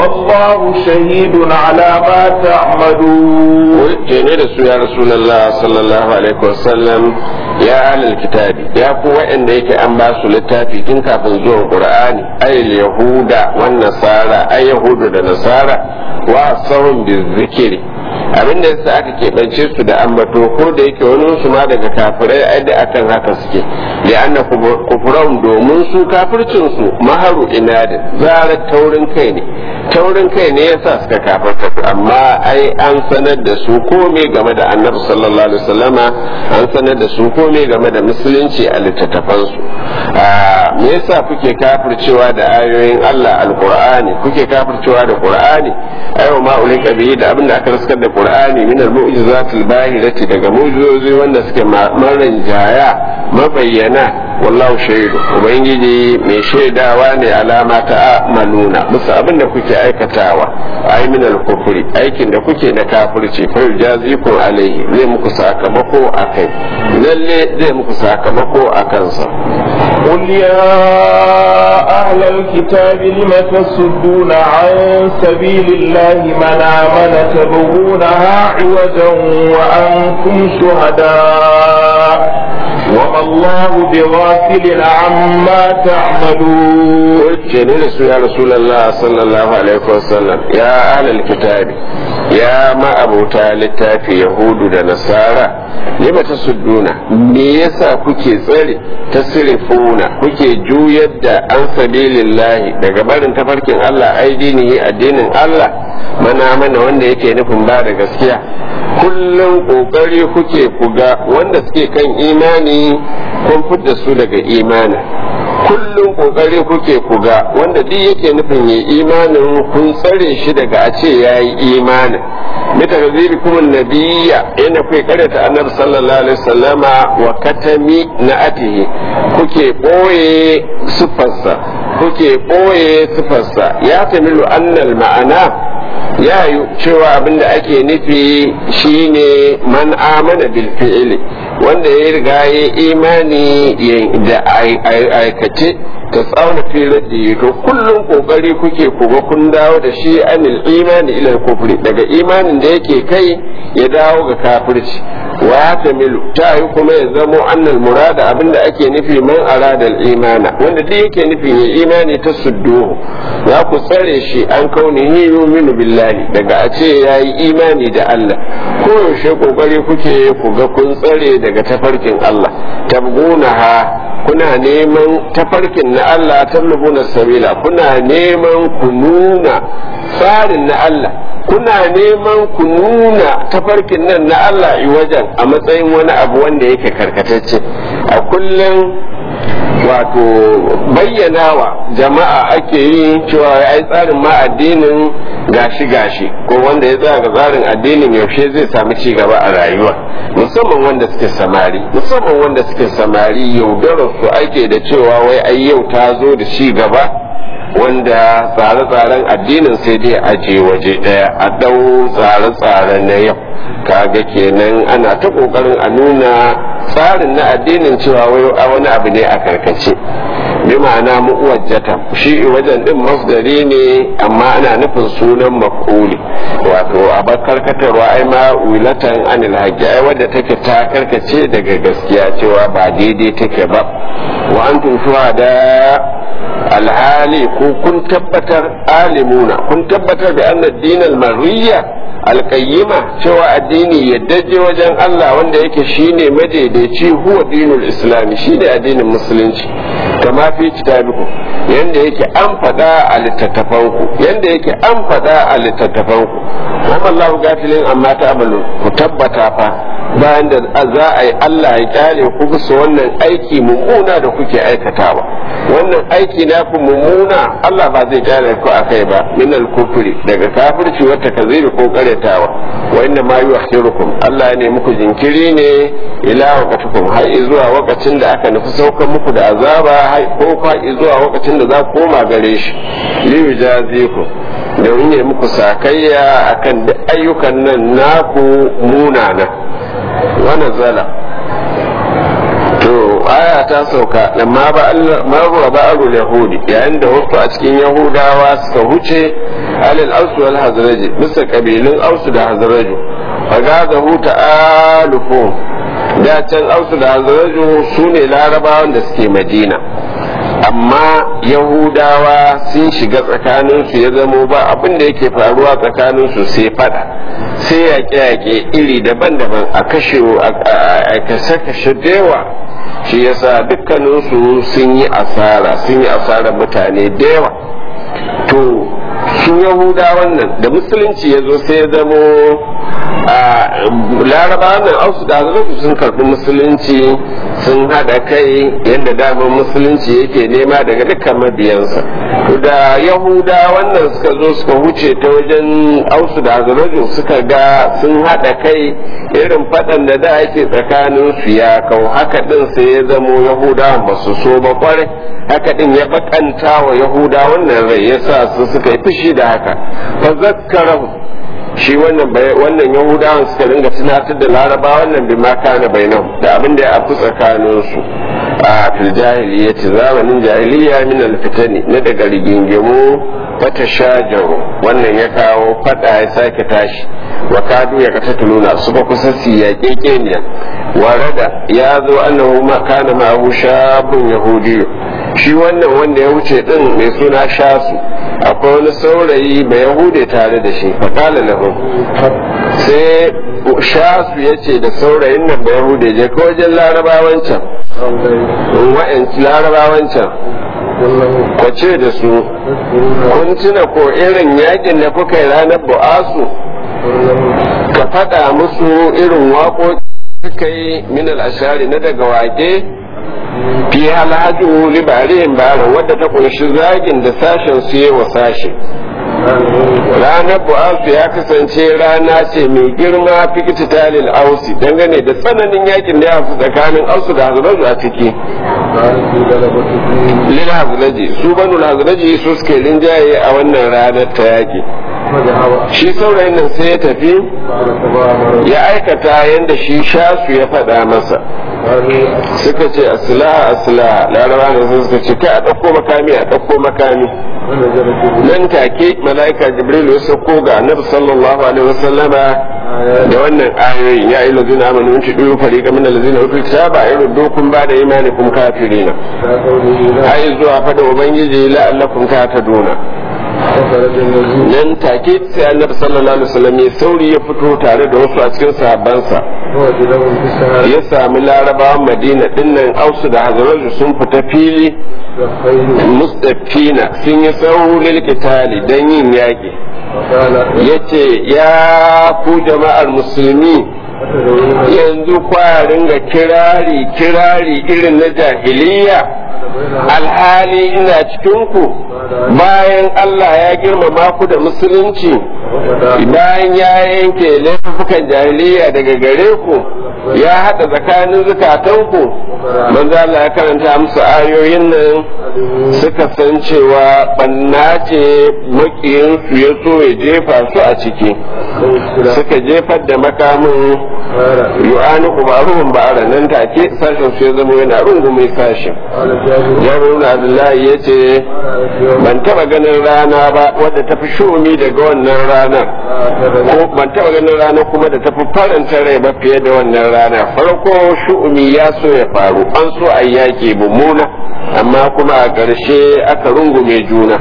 والله شهيد على ما تعملون ne da su ya rasulullah sallallahu alaihi wasallam ya ahlul kitabi ya ku wa'anda yake an ba su littafi tun kafin zuwan qur'ani ay yahuda wan nasara ay yahudu da nasara wa sawun bizikri abin da yasa aka keɓance su da ambato ko da yake wani su ma daga kafirai ai da akan haka suke da anna kufran domin su kafircin su maharu inadin zarar taurin kai ne taurin kai ne yasa suka kafirta amma ai an sanar da su komai game da annabi sallallahu alaihi wasallama an sanar da su komai game da musulunci a littattafan su me yasa kuke kafircewa da ayoyin Allah alqur'ani kuke kafircewa da qur'ani ayo ma ulika bihi da abin da aka raskar da qur'ani min al-mu'jizat al-bahirati daga mu'jizozi wanda suke maran jaya mabayyana wallahu shaidu ubangiji mai shaidawa ne alama ta maluna musu abin da kuke aikatawa ai min al-kufri aikin da kuke na kafirci fa yujazikum alaihi zai muku sakamako akai lalle zai muku sakamako akan sa قل يا أهل الكتاب لم تصدون عن سبيل الله من آمن تبغونها عوجا وأنتم شهداء وما الله بغافل عما تعملون جميل يا رسول الله صلى الله عليه وسلم يا أهل الكتاب يا ما أبو تالي يهود ونصارى lima ta sudduna me yasa kuke tsare tasrifuna kuke juyar da an sabilillahi daga barin tafarkin Allah aidinihi addinin Allah mana mana wanda yake nufin ba da gaskiya kullum kokari kuke kuga wanda suke kan imani kun fidda su daga imani kullum kokari kuke kuga wanda duk yake nufin ya imanin kun tsare shi daga a ce ya yi imanin mita ga ziri kuma nabiya yana kai karyata annabi sallallahu alaihi wasallama wa katami na atihi kuke boye sufarsa kuke boye sufarsa ya tamilu annal ma'ana ya yi cewa abinda ake nufi shine man amana bil fi'li wanda ya riga ya imani da aikace ta tsauna fiye to kullum kokari kuke kuga kun dawo da shi anil imani ila kufri daga imanin da yake kai ya dawo ga kafirci wa ta milu ta yi kuma ya zamo annal murada abinda ake nufi man aradal imana wanda duk yake nufin ya imani ta sudduhu za ku tsare shi an kaunihi yuminu billahi daga a ce ya yi imani da Allah koyaushe kokari kuke ku ga kun tsare daga tafarkin Allah tabgunaha kuna neman tafarkin na Allah tallubuna sabila kuna neman ku nuna tsarin na Allah kuna neman ku nuna tafarkin nan na Allah wajen a matsayin wani abu wanda yake karkatacce a kullum wato bayyanawa jama'a ake yi cewa ai tsarin ma addinin gashi gashi ko wanda ya tsaya ga tsarin addinin yaushe zai sami ci gaba a rayuwa musamman wanda suke samari musamman wanda suke samari yaudarar su ake da cewa wai ai yau ta zo da ci gaba wanda tsare-tsaren addinin sai dai aje waje daya a dau tsare-tsare na yau kaga kenan ana ta kokarin a nuna tsarin na addinin cewa wani abu ne a karkace bi ma'ana mu'wajjata shi wajen din masdari ne amma ana nufin sunan maf'uli wato a karkatarwa ai ma wilatan anil haqqi ai wadda take ta karkace daga gaskiya cewa ba daidai take ba wa antum shuhada alhali ko kun tabbatar alimuna kun tabbatar da anna dinal marriya alƙayyima cewa addini yaddaje wajen Allah wanda yake shine madaidaici huwa dinul islami shine addinin musulunci kama fi kitabiku yanda yake an faɗa a littattafanku yanda yake an faɗa a littattafanku wa Allahu gafilin amma ta ku tabbata fa bayan da za a yi Allah ya kyale ku bisa wannan aiki mummuna da kuke aikatawa wannan aiki na ku mummuna Allah ba zai kyale ku a kai ba min al-kufri daga kafirci wata kaziri ko karetawa wa inna ma yuakhirukum Allah ne muku jinkiri ne ila waqatikum har zuwa lokacin da aka nufi saukar muku da azaba ko fa zuwa lokacin da za ku koma gare shi li yujazikum domin ya muku sakayya akan ayyukan nan naku munana ونزل to aya ta sauka lamma ba marwa ba'arul yahudi yayin da wasu a cikin yahudawa suka huce alal ausu wal hazraji bisa kabilun ausu da hazraju fagazahu ta'alufu da can ausu da hazraju su ne larabawan da suke madina amma yahudawa sun shiga tsakaninsu ya zamo ba abin da yake faruwa tsakaninsu sai fada sai yaƙe-yaƙe iri daban-daban a kashe a kashe-kashe dewa shi yasa dukkaninsu sun yi asara sun yi asarar mutane da yawa to su yahudawan nan da musulunci ya zo sai ya zamo a laraba nan ausu da sun karɓi musulunci sun haɗa kai yadda damar musulunci yake nema daga dukkan mabiyansa da yahuda wannan suka zo suka huce ta wajen ausu da hazarajin suka ga sun haɗa kai irin faɗan da da ake tsakanin su ya kau haka ɗin sai ya zamo yahudawan ba su so ba kwarai haka ɗin ya bakanta wa yahuda wannan rai ya sa su suka yi fushi da haka fa zakkarahu shi wannan wannan yahudawan suka dinga tunatar da laraba wannan bi ma kana bainahum da abin da ya afu tsakanin su a fil jahiliyyati zamanin jahiliya min al fitani na daga rigingimu fata shajaru wannan ya kawo fada ya sake tashi wa kadu ya katatuluna su ba kusa su ya kekeniya warada ya zo annahu ma kana ma'ahu shabun yahudiyu shi wannan wanda ya wuce din mai suna shasu akwai wani saurayi mai yahude tare da shi faƙala lahu sai shasu ya ce da saurayin nan mai yahude je ka wajen larabawan can wa'yanci larabawan can ka ce da su kun tuna ko irin yakin da kuka yi ranar bu'asu ka faɗa musu irin waƙoƙi suka yi min ashari na daga wake fi alhaju libarihim baran wadda ta kunshi zagin da sashen su yi wa sashe ranar bu'asu ya kasance rana ce mai girma fikiti talil ausi dangane da tsananin yakin da ya fi tsakanin ausu da hazuraju a ciki lil hazuraji su banu hazuraji su suke linjaye a wannan ranar ta yaki shi saurayin nan sai ya tafi ya aikata yadda shi shasu ya faɗa masa suka ce asila asila laraba ne sun suka ce kai a ɗauko makami a ɗauko makami nan take mala'ika jibril ya sauko ga annabi sallallahu alaihi wasallama da wannan ayoyi ya yi lazina amanu in tudu fariqa min allazina utul kitaba ayrudukum ba da imanikum kafirina ai zuwa fada ubangiji la'allakum kataduna nan take sai annabi sallallahu alaihi wasallam ya sauri ya fito tare da wasu a cikin sahabbansa ya sami larabawan madina dinnan ausu da hazaraju sun fita fili mustafina sun yi sauri lilkitali don yin yaƙi ya ce ya ku jama'ar musulmi yanzu kwarin ga kirari kirari irin na jahiliya alhali ina cikinku bayan Allah ya girmama ku da musulunci bayan ya yanke laifukan jahiliya daga gare ku ya haɗa tsakanin zukatanku manzo Allah ya karanta musu ayoyin nan suka san cewa banna ce makiyinsu ya so ya jefa su a ciki suka jefar da makamin yu'ani umaruhum ba'ara nan take sashen su ya zama yana rungume sashen jami'in abdullahi ya ce ban taba ganin rana ba wadda ta fi shumi daga wannan ranar ko ban taba ganin rana kuma da ta fi faranta rai ba fiye da wannan rana farko shu'umi ya so ya faru an so a yaki mummuna amma kuma a ƙarshe aka rungume juna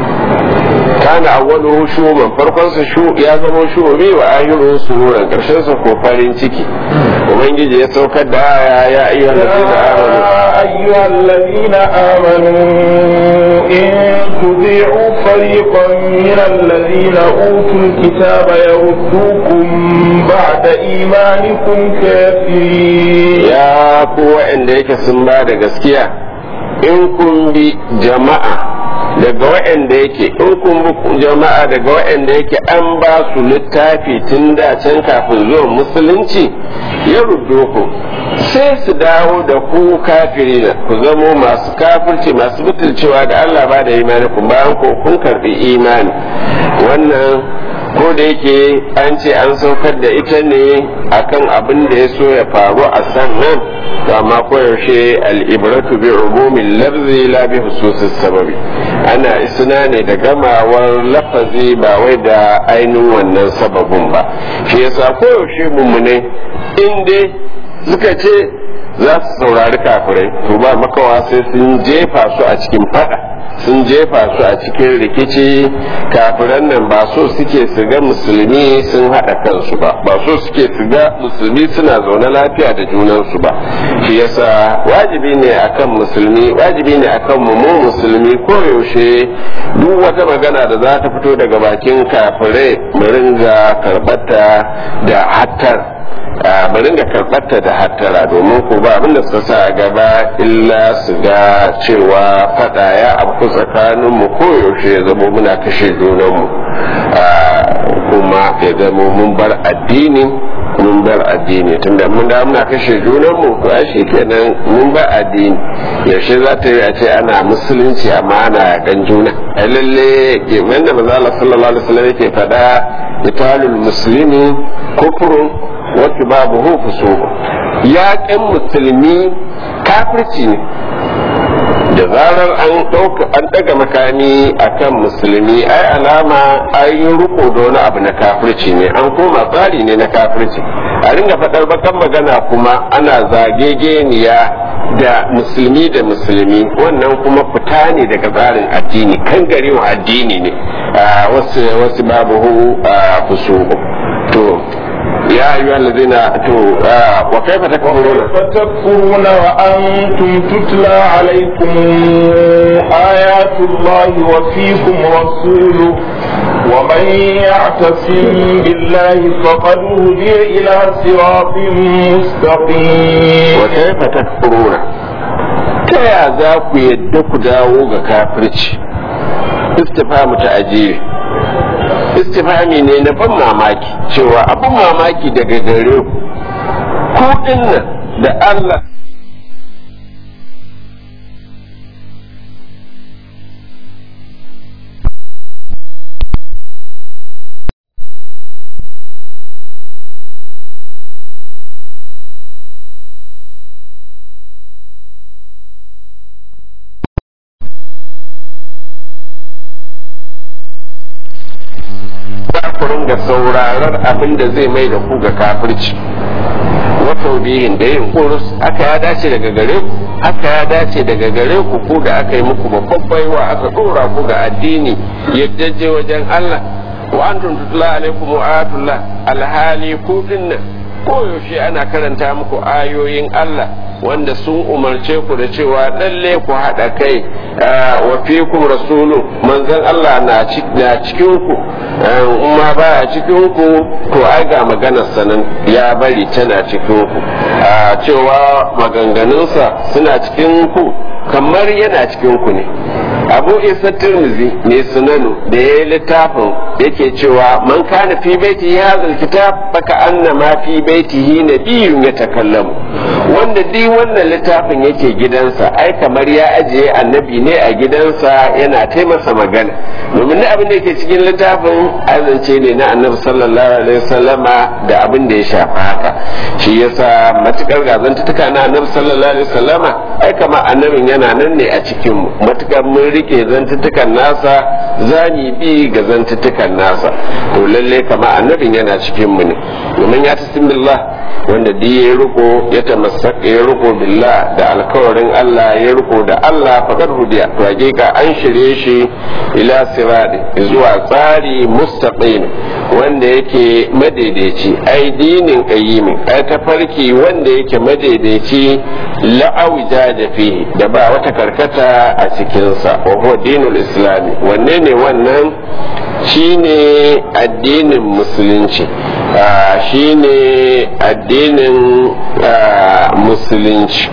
kana awwaluhu shuman farkon sa shu ya zama shumi wa ahiru sururan karshen sa ko farin ciki ubangiji ya saukar da aya ya ayyuhal ladina amanu ayyuhal ladina amanu in tudi'u fariqan min alladhina utul kitaba yaruddukum ba'da imanikum kafirin ya ku wa'anda yake sun ba da gaskiya in kun bi jama'a daga waɗanda yake in kun bi jama'a daga waɗanda yake an ba su littafi tun da can kafin zuwan musulunci ya ruddo ku sai su dawo da ku kafiri ku zamo masu kafirci masu butulcewa da Allah ba da imani ku bayan ku kun karbi imani wannan ko da yake an ce an saukar da ita ne akan abin da ya so ya faru a sannan to amma koyaushe al'ibratu bi umumin lafzi la bi hususis sababi ana isna ne da gamawar lafazi ba wai da ainihin wannan sababin ba shi yasa koyaushe mummune in dai suka ce za su saurari kafirai to ba makawa sai sun jefa su a cikin fada sun jefa su a cikin rikici kafiran nan ba so suke su ga musulmi sun haɗa kansu ba ba so suke su ga musulmi suna zaune lafiya da junansu ba shi yasa wajibi ne akan musulmi wajibi ne akan mu mu musulmi koyaushe duk wata magana da za ta fito daga bakin kafirai mu ringa karbata da hattar bari da karɓarta da hattara domin ko ba abin da suka sa a gaba illa su ga cewa faɗa ya abu tsakanin mu koyaushe ya zama muna kashe junanmu kuma ya zama mun bar addini mun bar addini tunda mun da muna kashe junanmu to ai kenan mun bar addini yaushe za ta yi a ce ana musulunci amma ana gan juna ai lalle wanda maza Allah sallallahu alaihi wasallam yake faɗa italul muslimi kufrun wata babu hufu so yaƙin musulmi kafirci ne da zarar an ɗauka an ɗaga makami akan musulmi ai alama ai riko da wani abu na kafirci ne an koma tsari ne na kafirci a ringa faɗar bakan magana kuma ana zagegeniya da musulmi da musulmi wannan kuma fita ne daga tsarin addini kan garewa addini ne wasu wasu babu hu to يا أيها الذين أتوا آه وكيف تكفرون كيف تكفرون وأنتم تتلى عليكم آيات الله وفيكم رسوله ومن يعتصم بالله فقد هدي إلى صراط مستقيم وكيف تكفرون كيا ذاك يدك داوغ كافرش استفهام تأجيل istifami ne na ban mamaki cewa abin mamaki daga gare ku ku dinnan da Allah ku ringa sauraron abin da zai mai da ku ga kafirci wata bihin da yin kurus aka ya dace daga gare ku aka ya dace daga gare ku ku da aka yi muku babban baiwa aka dora ku ga addini yaddaje wajen Allah wa antum tutla alaikum ayatullah alhali ku dinnan koyaushe ana karanta muku ayoyin Allah wanda sun umarce ku da cewa lalle ku haɗa kai wa fikum rasulu manzon Allah na cikin ku ma ba a cikin ku to ai ga maganar sanan ya bari tana cikin ku cewa maganganunsa suna cikin ku kamar yana cikin ku ne abu isa tirmizi ne sunanu da ya yi littafin yake cewa man kana fi baiti ya kitab baka anna ma fi baitihi nabiyyun ya takallamu wanda duk wannan littafin yake gidansa ai kamar ya ajiye annabi ne a gidansa yana taimasa magana domin abin da yake cikin littafin azance ne na annabi sallallahu alaihi wasallama da abin da ya shafa haka shi yasa matukar gazantuka na annabi sallallahu alaihi wasallama ai kamar annabin yana nan ne a cikin mu matukar mun rike zantuttukan nasa zani bi ga zantuttukan nasa to lalle kama annabin yana cikin mu ne domin ya tasim billah wanda duk ya riko ya tamassaka ya riko billah da alkawarin Allah ya riko da Allah faqad hudiya to hakika an shirye shi ila sirati zuwa tsari mustaqim wanda yake madaidaici ai dinin qayyimin ai tafarki wanda yake madaidaici la'awja da fihi da ba wata karkata a cikinsa wa huwa dinul islami wanne ne wannan shine addinin musulunci shine addinin musulunci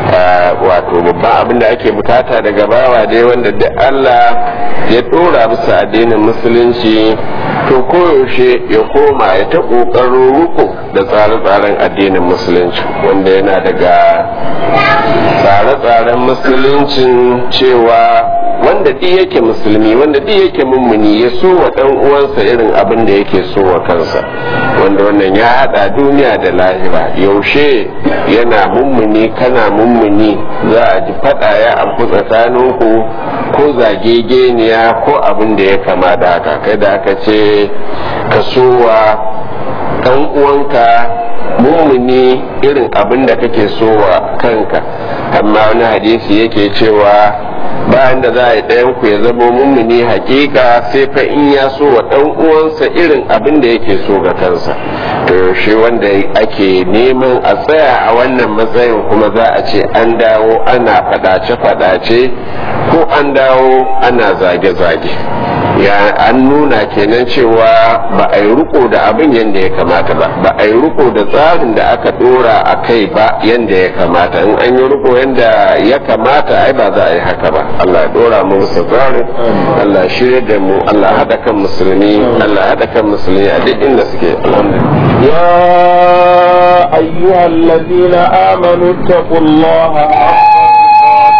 wato babban abin da ake bukata daga bawa dai wanda duk Allah ya dora bisa addinin musulunci to koyaushe ya koma ya ta kokarin ruku da tsare-tsaren addinin musulunci wanda yana daga tsare-tsaren musuluncin cewa wanda duk yake musulmi wanda duk yake mummuni ya so wa dan uwansa irin abin da yake so wa kansa wanda wannan ya hada duniya da lahira yaushe yana mummuni kana mummuni za a ji fada ya abu tsakaninku ko zagegeniya ko abin da ya kama da haka kai da aka ce ka so wa dan uwanka mummuni irin abin da kake so wa kanka amma wani hadisi yake cewa bayan da za a yi ɗayan ku ya zama mummuni hakika sai fa in ya so wa ɗan uwansa irin abin da yake so ga kansa to shi wanda ake neman a tsaya a wannan matsayin kuma za a ce an dawo ana faɗace-faɗace ko an dawo ana zage-zage ya an nuna kenan cewa ba a yi riko da abin yadda ya kamata ba ba a yi riko da tsarin da aka dora a kai ba yadda ya kamata in an yi riko yadda ya kamata ai ba za a yi haka ba Allah ya dora mu musu tsarin Allah shirya da mu Allah hada kan musulmi Allah hada kan musulmi a duk inda suke alhamdulillah يا أيها الذين آمنوا اتقوا الله حق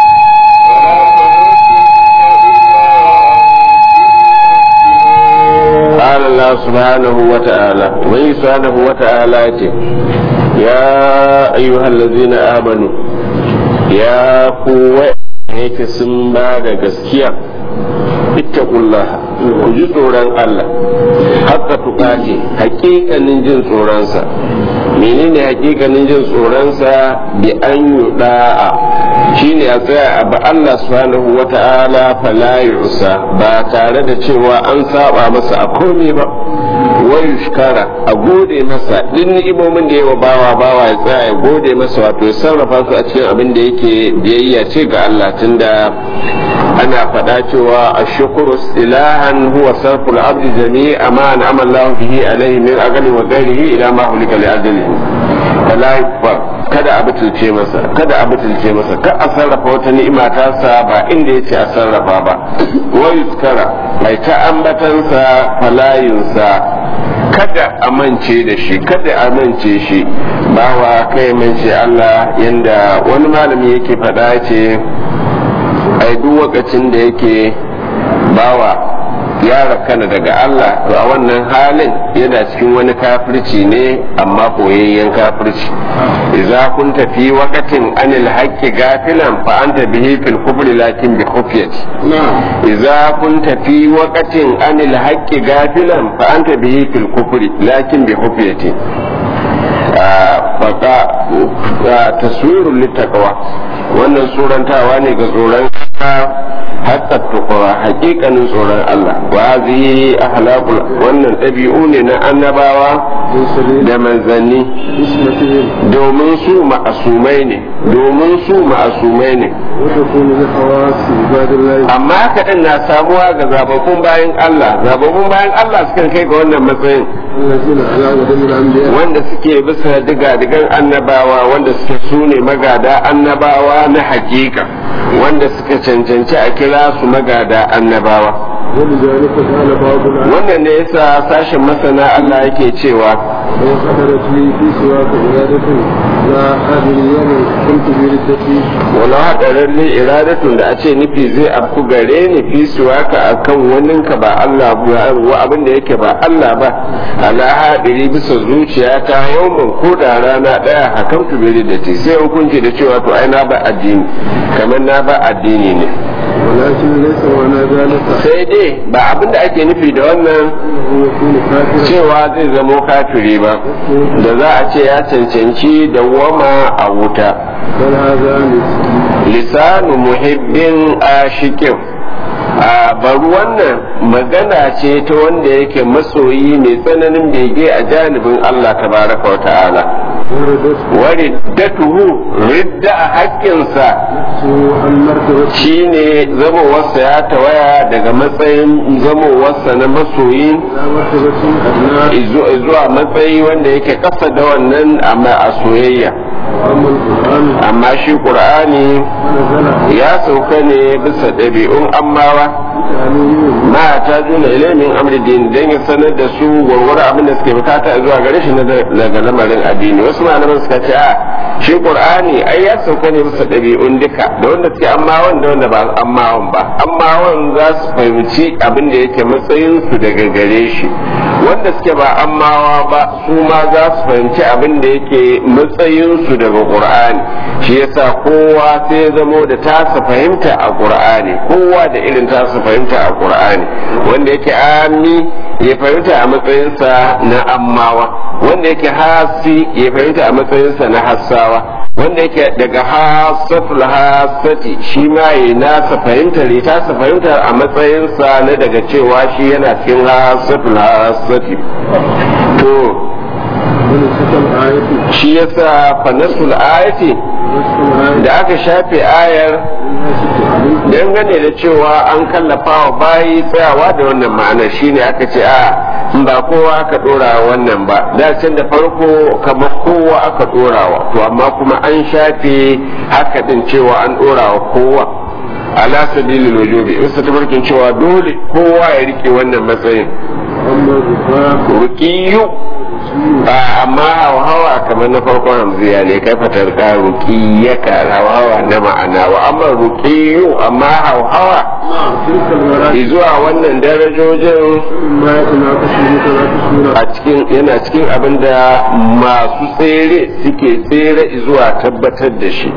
قال الله سبحانه وتعالى ومن سبحانه وتعالى يا أيها الذين آمنوا يا قوة yake sun ba da gaskiya ittaqullah ku ji tsoron Allah haka tukati hakikanin jin tsoronsa menene hakikanin jin tsoronsa bi an yuda'a shine a tsaya a ba Allah subhanahu wata'ala fala yusa ba tare da cewa an saba masa a komai ba wai shukara a gode masa duk ni'imomin da yawa bawa bawa ya tsaya ya gode masa wato ya sarrafa su a cikin abin da yake biyayya ce ga Allah tunda ana faɗa cewa ashkuru ilahan huwa sarful abdi jami'a ma an'ama Allah bihi alaihi min aqli wa ghairihi ila ma hulika li ajlihi fala yukfar kada a butulce masa kada a butulce masa ka a sarrafa wata ni'ima ta sa ba inda yace a sarrafa ba wa yuskara mai ta ambatansa falayinsa kada a mance da shi kada a mance shi bawa kai mance Allah yanda wani malami yake faɗa ce ai duk lokacin da yake bawa ya rakana daga Allah to a wannan halin yana cikin wani kafirci ne amma koyayyen kafirci idza kunta fi waqtin anil haqqi gafilan fa anta bihi fil kufri lakin bi khufyati idza kunta fi waqtin anil haqqi gafilan fa anta bihi fil kufri lakin bi khufyati faka taswirul littaqwa wannan surantawa ne ga tsoron hatta tukura hakikanin tsoron Allah wa zai ahlaqul wannan ɗabi'u ne na annabawa da manzanni domin su ma'asumai ne domin su ma'asumai ne amma kaɗan na samuwa ga zababbun bayan Allah zababbun bayan Allah sukan kai ga wannan matsayin wanda suke bisa diga-digan annabawa wanda suke su ne magada annabawa na hakika wanda suka cancanci a kira su magada annabawa wannan ne yasa sashen masana Allah yake cewa wala haɗarin ne iradatun da a ce nufi zai afku gare ni fi suwaka a kan waninka ba Allah wa abin da yake ba Allah ba ala haɗiri bisa zuciya ta yawon ko da rana ɗaya hakan tubiri da ti sai hukunci da cewa to ai na ba addini kamar na ba addini ne sai dai ba abin da ake nufi da wannan cewa zai zamo kafiri ba da za a ce ya cancanci da wama a wuta lisanu muhibbin ashikin a bari wannan magana ce ta wanda yake masoyi mai tsananin bege a janibin Allah tabaraka wa ta'ala wariddatuhu ridda a haƙƙinsa shine zamowarsa ya tawaya daga matsayin zamowarsa na masoyi zuwa matsayi wanda yake ƙasa da wannan a soyayya amma shi ƙur'ani ya sauka ne bisa ɗabi'un ammawa ma ta juna ilimin amridin don ya sanar da su gwargwaro abin da suke bukata zuwa gare shi daga lamarin addini wasu malaman suka ce a shi qur'ani ai ya sauka ne bisa ɗabi'un duka da wanda suke ammawan da wanda ba ammawan ba ammawan za su fahimci abin da yake matsayin su daga gare shi wanda suke ba ammawa ba su ma za su fahimci abin da yake matsayin su daga qur'ani shi yasa kowa sai ya zamo da tasa fahimta a qur'ani kowa da irin tasa fahimta a qur'ani wanda yake ami ya fahimta a matsayinsa na ammawa wanda yake hasi ya fahimta a matsayinsa na hassawa wanda yake daga hasatul hasati shi ma ya nasa fahimtar ya tasa fahimtar a matsayinsa na daga cewa shi yana cikin hasatul hasati to shi yasa fanasul ayati da aka shafe ayar dangane da cewa an kallafa wa bayi tsayawa da wannan ma'anar shine aka ce a ba kowa aka dora wannan ba da can da farko kamar kowa aka dorawa to amma kuma an shafe haka din cewa an dorawa kowa ala sabilil wujubi in sa tabarkin cewa dole kowa ya rike wannan matsayin ruqiyu amma hawa kamar na farkon hamziya ne kai fatar ka ruqiyaka hawa na ma'ana wa amma ruqiyu amma hawa zuwa wannan darajojin a cikin yana cikin abin da masu tsere suke tsere zuwa tabbatar da shi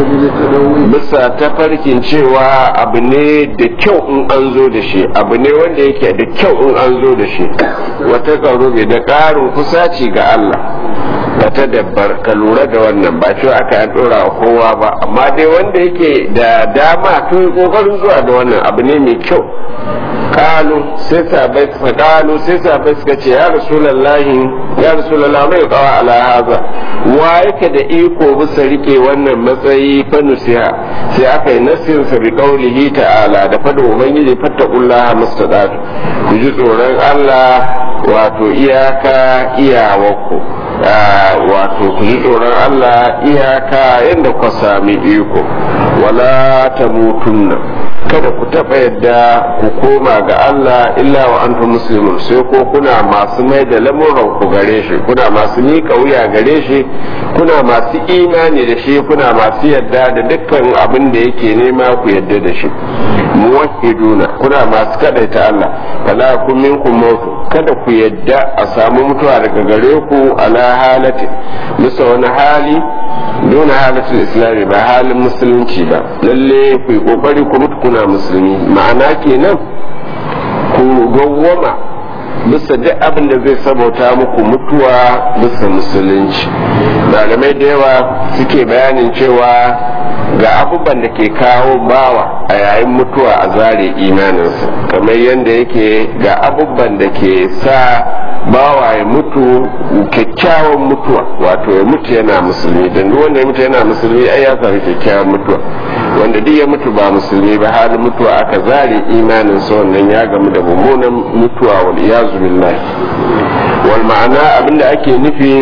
bisa tafarkin cewa abu ne da kyau in an zo da shi abu ne wanda yake da kyau in an zo da shi wata karobe da ƙarin kusaci ga Allah ka ta dabbar ka lura da wannan ba cewa aka yi dora wa kowa ba amma dai wanda yake da dama tun kokarin zuwa da wannan abu ne mai kyau kalu sai sabai suka kalu sai sabai suka ce ya rasulullahi ya rasulullahi mai kawa ala haza wa yake da iko bisa rike wannan matsayi fa nusiha sai aka yi nasin sa bi qaulihi ta'ala da fada ubangiji fattaqullaha mustadatu ku ji tsoron Allah wato iyaka iyawarku wato ku ji tsoron Allah iyaka yadda ku sami iko wala ta mutunna kada ku taɓa yadda ku koma ga Allah illa wa antum muslimun sai ko kuna masu mai da lamuran ku gare shi kuna masu miƙa wuya gare shi kuna masu imani da shi kuna masu yadda da dukkan abin da yake nema ku yadda da shi muwahhiduna kuna masu kadaita Allah fala kun minkum mautu kada ku yadda a samu mutuwa daga gare ku ala halati bisa wani hali dona halatul islami ba halin musulunci ba lalle ku yi kokari ku mutu kuna musulmi ma'ana kenan ku gawwama bisa duk abin da zai sabauta muku mutuwa bisa musulunci malamai da yawa suke bayanin cewa ga abubuwan da ke kawo bawa a yayin mutuwa a zare imaninsa kamar yadda yake ga abubuwan da ke sa bawa ya mutu kyakkyawan mutuwa wato ya mutu yana musulmi don duk wanda ya mutu yana musulmi ai ya sami kyakkyawan mutuwa wanda duk ya mutu ba musulmi ba halin mutuwa aka zare imanin sa wannan ya gamu da mummunan mutuwa wal iyazu billahi wal ma'ana abinda ake nufi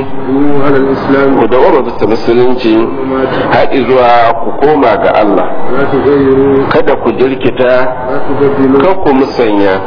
ku da wama bisa musulunci haɗi zuwa ku koma ga Allah kada ku jirkita kan ku musanya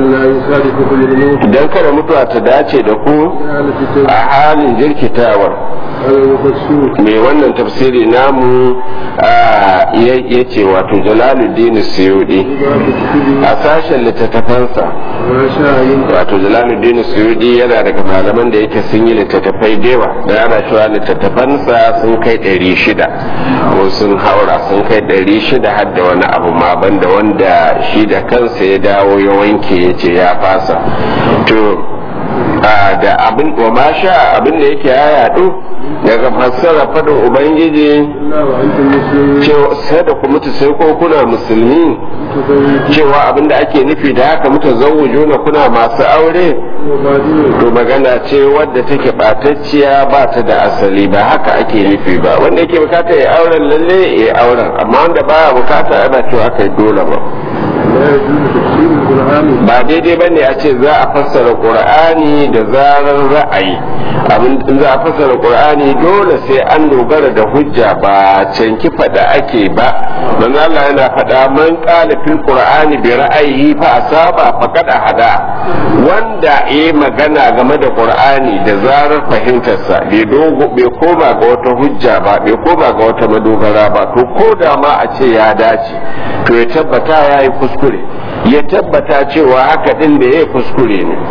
idan kada mutuwa ta dace da ku a halin jirkitawar mai wannan tafsiri namu ya ce wato jalaluddin suyudi a sashen littattafansa wato jalaluddin suyudi yana daga malaman da yake sun yi littattafai dewa da ana cewa littattafansa sun kai ɗari shida ko sun haura sun kai ɗari shida har da wani abu ma banda wanda shi da kansa ya dawo ya wanke ya ce ya fasa to da abin wa ma sha abin da yake ya yaɗu daga fassara fadin ubangiji sai da ku mutu sai ko kuna musulmi cewa abin da ake nufi da haka mutu zawujuna kuna masu aure to magana ce wadda take batacciya ba ta da asali ba haka ake nufi ba wanda yake bukata ya auren lalle ya auren amma wanda baya bukata ana cewa aka yi dole ba ba daidai ba ne a ce za a fassara qur'ani da zarar ra'ayi abin za a fassara qur'ani dole sai an dogara da hujja ba canki fada ake ba manzo Allah yana fada man qala fil qur'ani bi ra'ayihi fa asaba faqad hada wanda yayi magana game da qur'ani da zarar fahimtarsa bai dogo bai koma ga wata hujja ba bai koma ga wata madogara ba to ko da ma a ce ya dace to ya tabbata ya yi kuskure ya tabbata cewa haka din da ya kuskure ne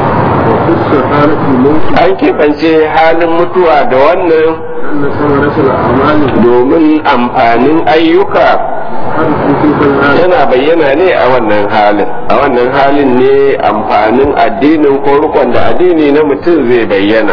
an keɓance halin mutuwa da wannan domin amfanin ayyuka yana bayyana ne a wannan halin a wannan halin ne amfanin addinin ko rukun da addini na mutum zai bayyana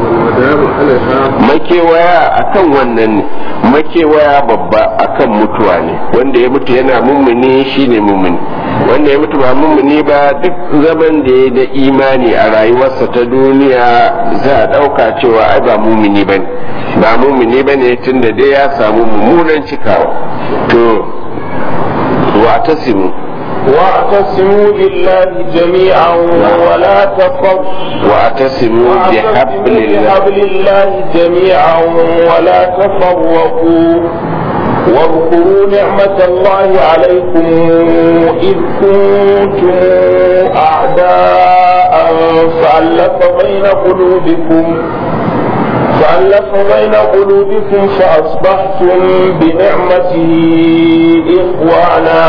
makewaya akan wannan ne makewaya babba akan mutuwa ne wanda ya mutu yana mummuni shine mummuni wanda ya mutu ba mummuni ba duk zaman da ya da imani a rayuwarsa ta duniya za a ɗauka cewa ai ba mummuni ba ne ba mummuni ba ne tun da dai ya samu mummunan cikawa to wa tasimu واعتصموا بالله جميعا ولا تفرقوا واعتصموا بحبل الله بحبل الله جميعا ولا تفرقوا واذكروا نعمة الله عليكم إذ كنتم أعداء فألف بين قلوبكم فألف بين قلوبكم فأصبحتم بنعمته إخوانا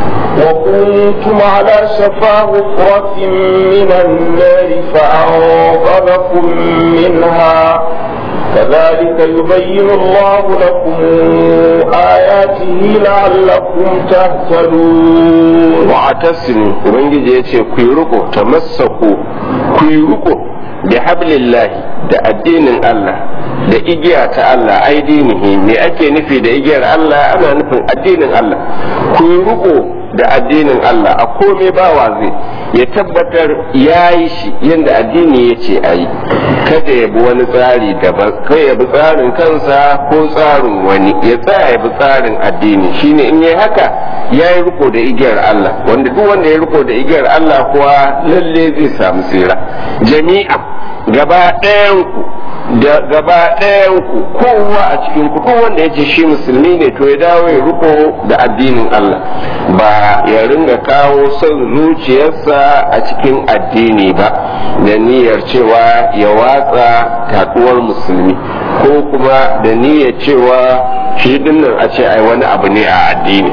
وكنتم على شفا غفرة من النار فأنقذكم منها كذلك يبين الله لكم آياته لعلكم تهتدون واعتصموا ubangiji ya ce ku yi riko tamassaku ku yi riko da hablillahi da addinin Allah da igiya ta Allah ai dinihi me ake nufi da igiyar Allah ana nufin addinin Allah ku yi riko da addinin Allah a komai bawa zai ya tabbatar ya yi shi yadda addini ya ce a yi kada ya bi wani tsari daban kai ya bi tsarin kansa ko tsarin wani ya tsaya ya bi tsarin addini shine in yi haka ya yi riko da igiyar Allah wanda duk wanda ya riko da igiyar Allah kuwa lalle zai samu tsira jami'a gaba ɗayan ku da gaba ɗayan ku kowa a cikin ku ko wanda ya ce shi musulmi ne to ya dawo ya riko da addinin Allah ba ya ringa kawo son zuciyarsa a cikin addini ba da niyyar cewa ya watsa taduwar musulmi ko kuma da niyyar cewa shi dinnan a ce ai wani abu ne a addini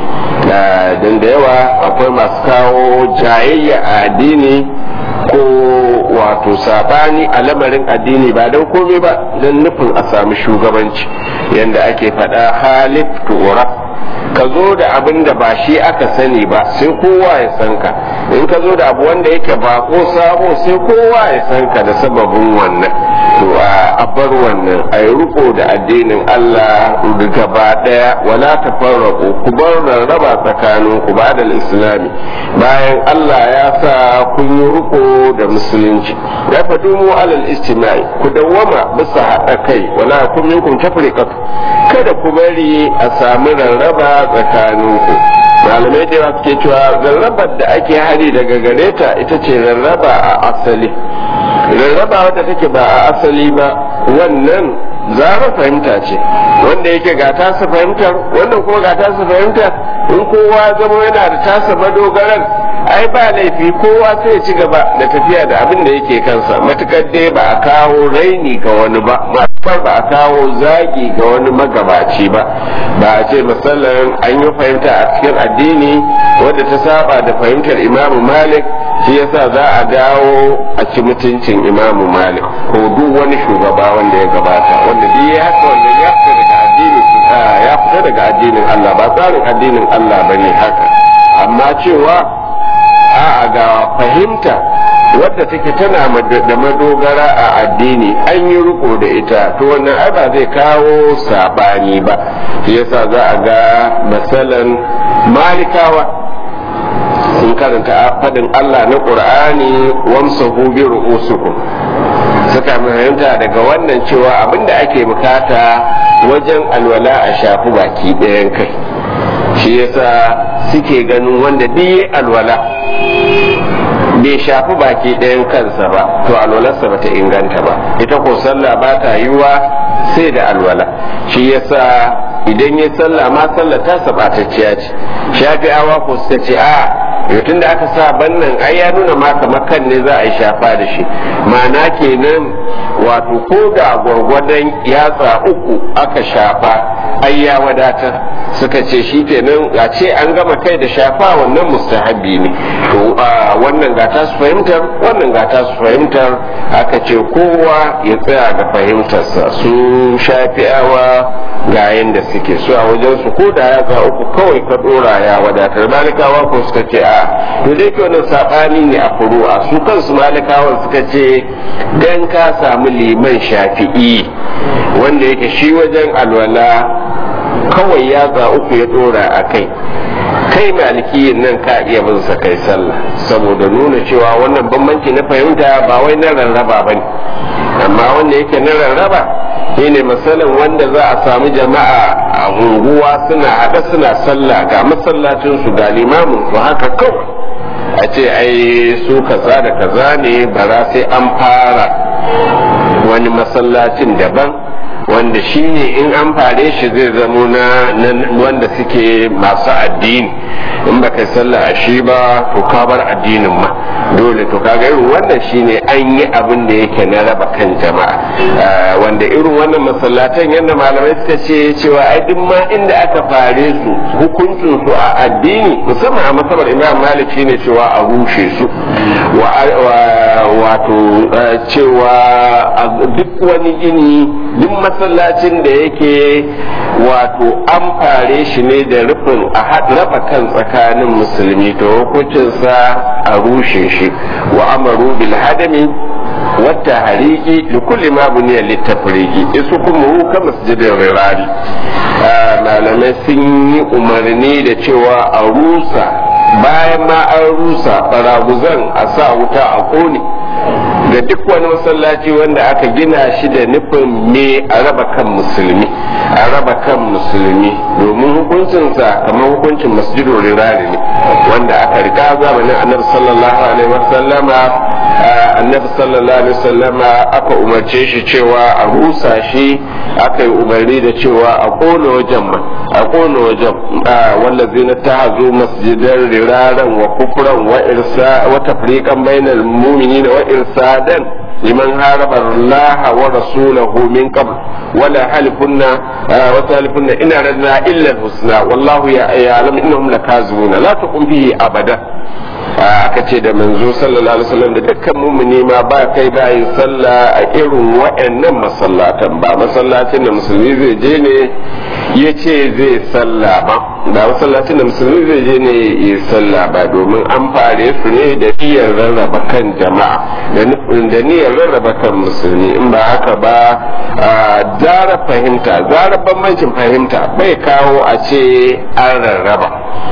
don da yawa akwai masu kawo jayayya a addini ko wato sabani a lamarin addini ba don komai ba don nufin a sami shugabanci yadda ake faɗa halif tu'ura ka zo da abin da ba shi aka sani ba sai kowa ya san ka in ka zo da abu wanda yake bako sabo sai kowa ya san ka da sababin wannan to a bar wannan a yi riko da addinin Allah gaba daya wala tafarraqu ku bar rarraba tsakanin ku ba da islami bayan Allah ya sa kun yi riko da musulunci ya fadu mu alal istima'i ku dawwama bisa haɗa kai wala kun minkum tafriqatu kada ku bari a samu rarraba tsakaninku malamai da yawa suke cewa rarrabar da ake hari daga gare ta ita ce rarraba a asali rarraba wadda take ba a asali ba wannan zara fahimta ce wanda yake ga tasa fahimtar wannan kuma ga tasa fahimtar in kowa zama yana da tasa madogaran ai ba laifi kowa sai ya ci gaba da tafiya da abin da yake kansa matukar dai ba a kawo raini ga wani ba matukar ba a kawo zagi ga wani magabaci ba ba a ce misalin an yi fahimta a cikin addini wadda ta saba da fahimtar imamu malik shi yasa za a dawo a ci mutuncin imamu malik ko duk wani shugaba wanda ya gabata wanda duk ya haka wanda ya fita daga addinin ya fita daga addinin Allah ba tsarin addinin Allah bane haka amma cewa a ga fahimta wadda take tana da madogara a addini an yi riko da ita to wannan ai ba zai kawo sabani ba shi yasa za a ga masalan malikawa sun karanta fadin Allah na Qur'ani wamsahu bi ru'usukum suka fahimta daga wannan cewa abinda ake bukata wajen alwala a shafi baki ɗayan kai shi yasa suke ganin wanda duk alwala bai shafi baki ɗayan kansa ba to alwalarsa ba ta inganta ba ita ko sallah ba ta yiwa sai da alwala shi yasa idan ya sallah ma sallah ta sabatacciya ce shafi'awa ko suka ce a tun da aka sa bannan ai ya nuna ma kamar kan ne za a yi shafa da shi ma'ana kenan wato ko da gwargwadon yatsa uku aka shafa ai ya wadatar suka ce shi kenan a ce an gama kai da shafa wannan mustahabi ne to wannan gata su fahimtar wannan gata su fahimtar aka ce kowa ya tsaya ga fahimtarsa su shafi'awa ga yanda suke su a wajen su ko da yatsa uku kawai ka dora ya wadatar malikawa ko suka ce a to dai ke wannan sabani ne a furu'a su kansu malikawan suka ce dan ka samu liman shafi'i wanda yake shi wajen alwala kawai yatsa uku ya dora a kai kai malikiyin nan ka iya bin sa kai sallah saboda nuna cewa wannan bambanci na fahimta ba wai na rarraba bane amma wanda yake na rarraba shine misalin wanda za a samu jama'a a unguwa suna haɗa suna sallah ga masallacin su ga limamin su haka kawai a ce ai su kaza da kaza ne bara sai an fara wani masallacin daban wanda shi ne in an fare shi zai zamo na wanda suke masu addini in baka sallah a shi ba to ka bar addinin ma dole to kaga irin wannan shine an yi abin da yake na raba kan jama'a wanda irin wannan masallatan yadda malamai suka ce cewa ai duk ma inda aka fare su hukuncin su a addini musamman a masabar imam malik shine cewa a rushe su wato cewa duk wani gini duk masallacin da yake wato an fare shi ne da rufin a raba kan tsakanin musulmi to hukuncinsa a rushe shi wa amaru bil hadami wata hariki da kulli ma buniya littafiriki isu kuma ka masjidin rirari malamai sun yi umarni da cewa a rusa bayan ma an rusa baraguzan a sa wuta a kone da duk wani masallaci wanda aka gina shi da nufin me a raba kan musulmi a raba kan musulmi domin hukuncinsa kamar hukuncin masjidul rirari ne wanda aka riga zamanin annabi sallallahu alaihi wasallama annabi sallallahu alaihi wasallama aka umarce shi cewa a rusa shi aka yi umarni da cewa a kona wajen ma a kona wajen wallazina tahazu masjidan riraran wa kufran wa irsa wa tafriqan bainal mu'minina wa irsadan liman haraba Allah wa rasulahu min qabl wala halifunna wa halifunna ina radna illa al-husna wallahu ya'lamu innahum lakazibuna la taqum bihi abada aka ce da manzo sallallahu alaihi wasallam da dukkan mumuni ma ba kai ba yin sallah a irin wa'annan masallatan ba masallacin da musulmi zai je ne ya ce zai sallah ba da masallacin da musulmi zai je ne ya sallah ba domin an fare su ne da niyyar rarraba kan jama'a da niyyar rarraba kan musulmi in ba haka ba zara fahimta zara bambancin fahimta bai kawo a ce an rarraba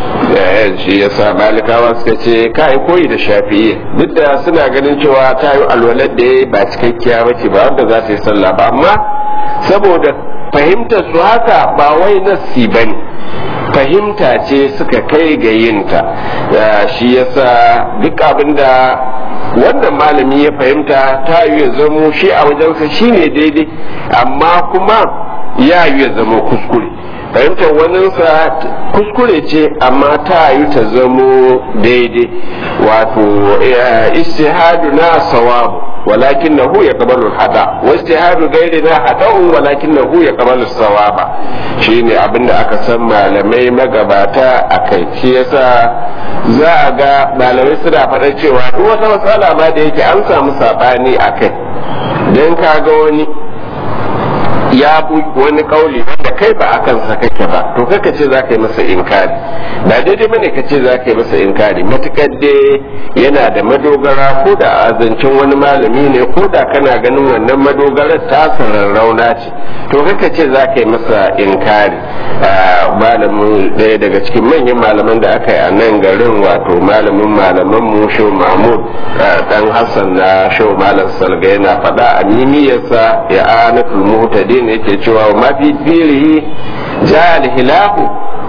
shi yasa malikawa suka ce kai koyi da shafi'i duk da suna ganin cewa ta yi alwalar da ba cikakkiya ba ce ba wanda za ta yi sallah ba amma saboda fahimtar su haka ba wai nassi ba ne fahimta ce suka kai ga yinta shi yasa duk abin da wannan malami ya fahimta ta yi ya zamo shi a wajensa shine daidai amma kuma ya yi ya zama kuskure fahimtar waninsa kuskure ce amma ta yi ta zamo daidai wato istihadu na sawabu walakin na ya kabalu hada wa istihadu gairi na hada'un walakin na ya kabalu sawaba shi ne abinda aka san malamai magabata a kai shi yasa za a ga malamai suna faɗa cewa duk wata matsala ma da yake an samu saɓani a kai don ka ga wani ya bu wani kauli wanda kai ba a kansa kake ba to kaka ce za ka yi masa inkari ba daidai bane ka ce za ka yi masa inkari matukar dai yana da madogara ko da a zancen wani malami ne ko da kana ganin wannan madogarar ta rauna ce to kaka ce za ka yi masa inkari malamin ɗaya daga cikin manyan malaman da aka yi a nan garin wato malamin malaman mu shau mahmud dan hassan na shau malam salga yana faɗa a mimiyarsa ya anatul muhtadin yake cewa ma fi filihi ja al hilahu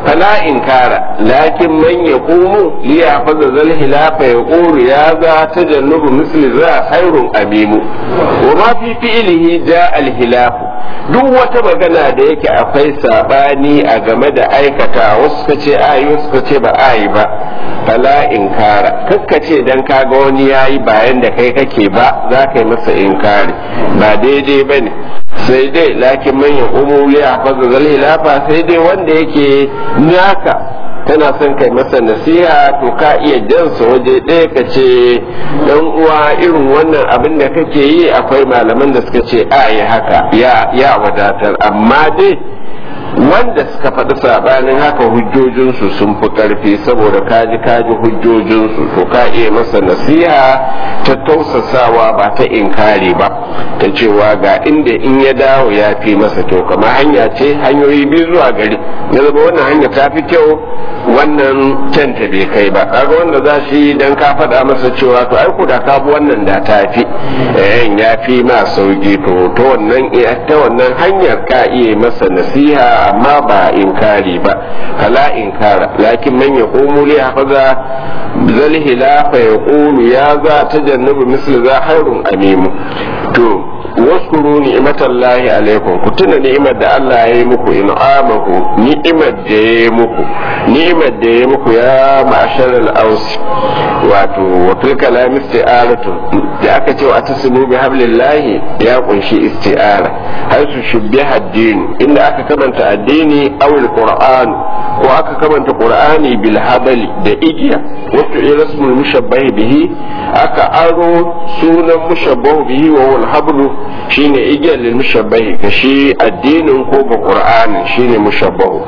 fala inkara lakin man yaqumu li yahfaza zal hilafa yaqulu ya za tajannubu misli za khairun amimu wa ma fi fi'lihi ja al hilafu duk wata magana da yake akwai sabani a game da aikata wasu suka ce ayi wasu suka ce ba ayi ba fala inkara kakka ce dan kaga wani yayi bayan da kai kake ba za ka yi masa inkari ba daidai bane sai dai lakin manyan umuri a fasa zal hilafa sai dai wanda yake naka tana son kai masa nasiha to ka iya jansa waje ɗaya ka ce dan uwa irin wannan abin da kake yi akwai malaman da suka ce a yi haka ya wadatar amma dai wanda suka faɗi saɓanin haka hujjojinsu sun fi ƙarfi saboda kaji kaji hujjojinsu to ka iya masa nasiha ta tausasawa ba ta inkari ba ta cewa ga inda in ya dawo ya fi masa kyau kamar hanya ce hanyoyi biyu zuwa gari ya zama wannan hanya ta fi kyau wannan canta bai kai ba kaga wanda za shi dan ka faɗa masa cewa to ai da ka bi wannan da ta fi ya fi ma sauki to ta wannan ta wannan hanyar ka iya masa nasiha amma ba inkari ba kala inkara lakin man yaqumu li hafaza zal hilafa yaqulu ya za tajannabu misli za hairun amimu to waskuru ni'matallahi alaikum ku tuna ni'imar da Allah ya yi muku in'amahu ni'imar da ya yi muku ni'imar da ya yi muku ya ma'ashar al-aus wato wa fil kalam isti'aratu da aka ce wa tasmu bi hablillahi ya kunshi isti'ara har su shubbiha ad-din inda aka kamanta addini aw al-qur'an ko aka kamanta qur'ani bil habali da igiya wato irasmul mushabbahi bihi aka aro sunan mushabbahu bihi wa wal hablu shine igiyar lil mushabbahi ka shi addinin ko ga qur'anin shine mushabbahu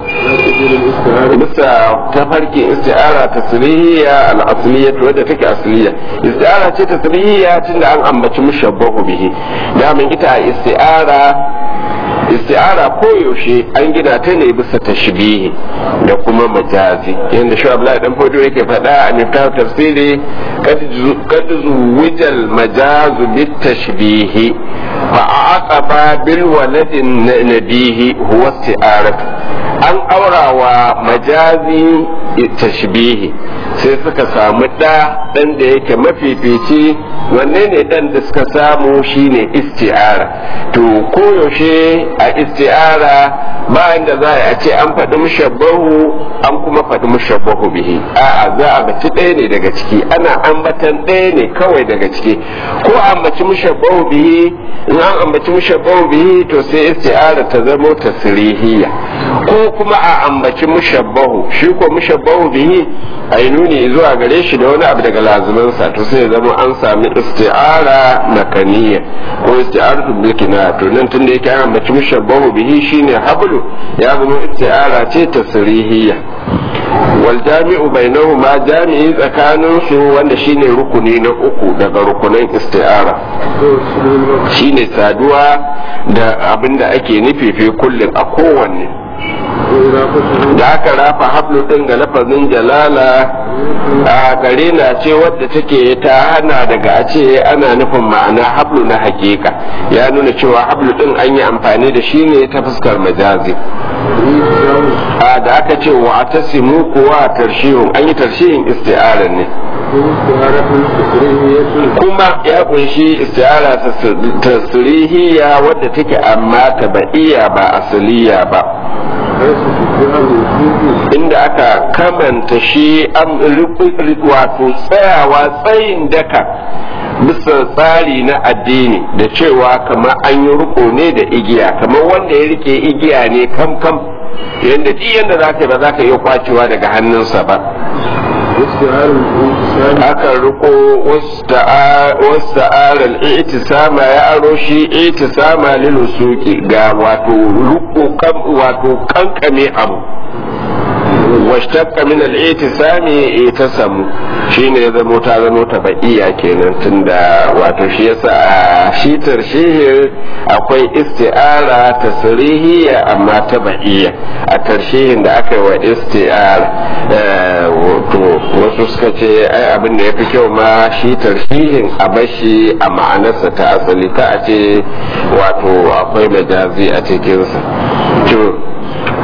bisa tafarkin isti'ara tasrihiya al asliyya wadda take asliya isti'ara ce tasrihiya tunda an ambaci mushabbahu bihi damin ita isti'ara isti'ara koyaushe an gina ta ne bisa tashbihi da kuma majazi yadda shi Abdullahi dan Fodo yake faɗa a miftah tafsiri kad zuwijal majazu bit tashbihi fa aqaba bil waladin nabihi huwa isti'aratu an aurawa majazi tashbihi sai suka samu ɗa ɗan da yake mafifici wanne ne ɗan da suka samu shine isti'ara to koyaushe a isti'ara bayan da za a ce an faɗi mushabbahu an kuma faɗi mushabbahu bihi a'a za a baci ɗaya ne daga ciki ana ambatan ɗaya ne kawai daga ciki ko ambaci mushabbahu bihi in an ambaci mushabbahu bihi to sai isti'ara ta zamo tasrihiyya ko kuma a ambaci mushabbahu shi ko mushabbahu bihi a yi nuni zuwa gare shi da wani abu daga lazumansa to sai ya zama an sami isti'ara makaniya ko isti'aratu bilkina to nan tunda yake an ambaci mushabbahu bihi shine hablu ya zama isti'ara ce tasrihiyya wal jami'u bainahuma jami'i tsakanin su wanda shine rukuni na uku daga rukunan isti'ara shine saduwa da abinda ake nufi fi kullum a kowanne da aka rafa hablu din ga lafazin jalala a gare na ce wadda take ta hana daga a ce ana nufin ma'ana hablu na hakika ya nuna cewa hablu din an yi amfani da shi ne ta fuskar majazi a da aka ce wa ta simu kuwa tarshihun an yi tarshihin isti'arar ne kuma ya kunshi isti'ara tasirihiya wadda take amma tabaiya ba asaliya ba inda aka kamanta shi wato tsayawa tsayin daka bisa tsari na addini da cewa kamar an yi riko ne da igiya kamar wanda ya rike igiya ne kam kam yadda duk yadda za ka ba za ka iya kwacewa daga hannunsa ba aka riko wasu aral itisama ya aro shi itisama lilusuki ga wato riko wato kankame abu washtaqqa min al-i'tisami itasamu shine ya zamo ta zamo ta ba'iya kenan tunda wato shi yasa a shi tarshihi akwai isti'ara tasrihiya amma ta ba'iya a tarshihin da aka yi wa isti'ara to wasu suka ce ai abin da yafi kyau ma shi tarshihin a bashi a ma'anarsa ta asali ta a ce wato akwai majazi a cikinsa to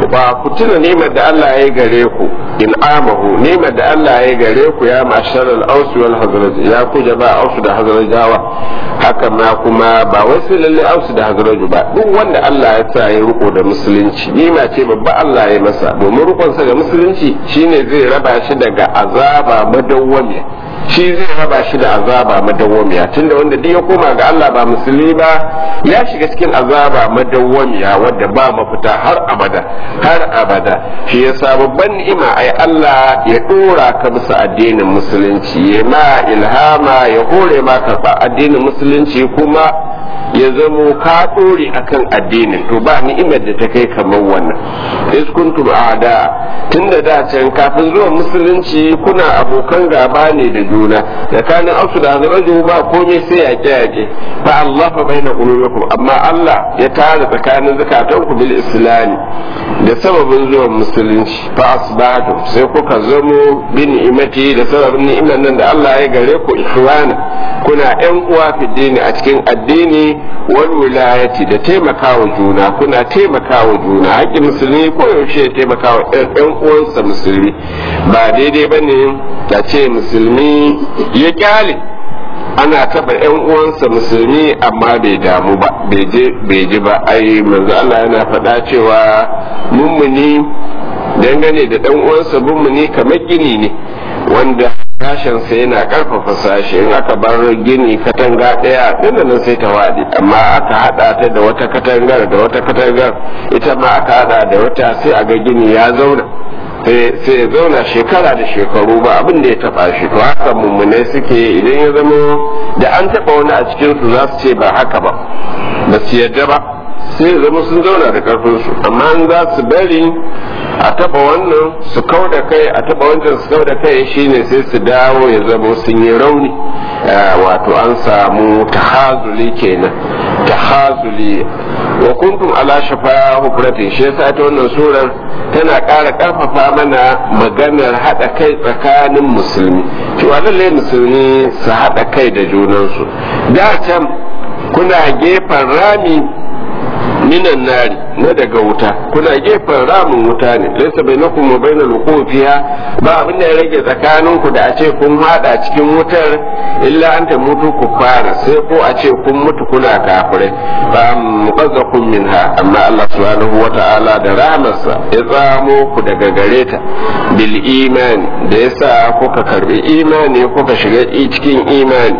ba ku tuna nimar da Allah ya yi gare ku in amahu nimar da Allah ya yi gare ku ya mashar al-aus wal hazraj ya ku jaba aus da hazrajawa haka ma kuma ba wai sai lalle aus da hazraj ba duk wanda Allah ya sa ya riko da musulunci nima ce babba Allah ya masa domin rikonsa da musulunci shine zai raba shi daga azaba madawwamiya shi zai raba shi da azaba madawwamiya tunda wanda duk ya koma ga Allah ba musulmi ba ya shiga cikin azaba madawwamiya wadda ba mafita har abada har abada shi yasa babban ni'ima ai Allah ya dora ka bisa addinin musulunci ya ma ilhama ya hore ma karba addinin musulunci kuma ya zamo ka dore akan addinin to ba ni'imar da ta kai kamar wannan is kuntum a'da tunda da can kafin zuwa musulunci kuna abokan gaba ne da juna tsakanin ausu da hazraju ba komai sai yaƙe yaƙe fa Allah fa baina qulubikum amma Allah ya tara tsakanin zakatanku bil islami da sababin zuwan musulunci fa asbahatu sai kuka zamo bi ni'imati da sababin ni'imar nan da Allah ya gare ku ikhwana kuna ƴan uwa fi dini a cikin addini wal wilayati da taimakawa juna kuna taimakawa juna haƙƙin musulmi ko yaushe ya taimakawa ƴan uwansa musulmi ba daidai bane ta ce musulmi ya kyale ana taba yan uwansa musulmi amma bai damu ba bai ji ba ai manzo Allah yana faɗa cewa mummuni dangane da dan uwansa mummuni kamar gini ne wanda sashensa yana karfafa sashe in aka bar gini katanga ɗaya nan sai ta waɗi amma aka haɗa ta da wata katangar da wata katangar ita ma aka haɗa da wata sai a ga gini ya zauna sai ya zauna shekara da shekaru ba abin da ya taba shi to haka mummunai suke idan ya zama da an taba wani a cikin su za su ce ba haka ba ba su yadda ba sai ya zama sun zauna da karfin su amma an za su bari a taba wannan su kau da kai a taba wancan su kau da kai shine sai su dawo ya zama sun yi rauni wato an samu tahazuli kenan tahazuli wa kuntum ala shafa hufratin shi yasa ta wannan surar tana ƙara ƙarfafa mana maganar haɗa kai tsakanin musulmi cewa lallai musulmi su haɗa kai da junansu da can kuna gefen rami minan nari na daga wuta kuna gefen ramin wuta ne laisa bainakum wa bainal wuqufiha ba abin da ya rage tsakanin ku da a ce kun hada cikin wutar illa an ta mutu ku fara sai ko a ce kun mutu kuna kafirai ba muqazzakum minha amma Allah subhanahu wa ta'ala da rahmarsa ya tsamo ku daga gare ta bil imani da yasa kuka karbi imani kuka shiga cikin imani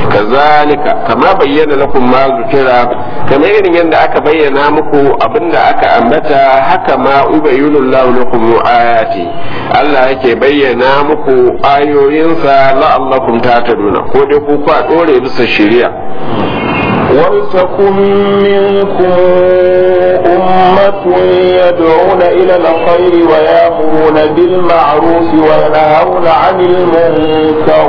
kazalika kama bayyana lakum ma zukira kamar irin yadda aka bayyana muku abinda aka ambata haka ma ubayyinu Allah lakum ayati Allah yake bayyana muku ayoyinsa la'allakum tataduna ko dai ku kwa dore bisa shari'a ولتكن منكم أمة يدعون إلى الخير ويأمرون بالمعروف وينهون عن المنكر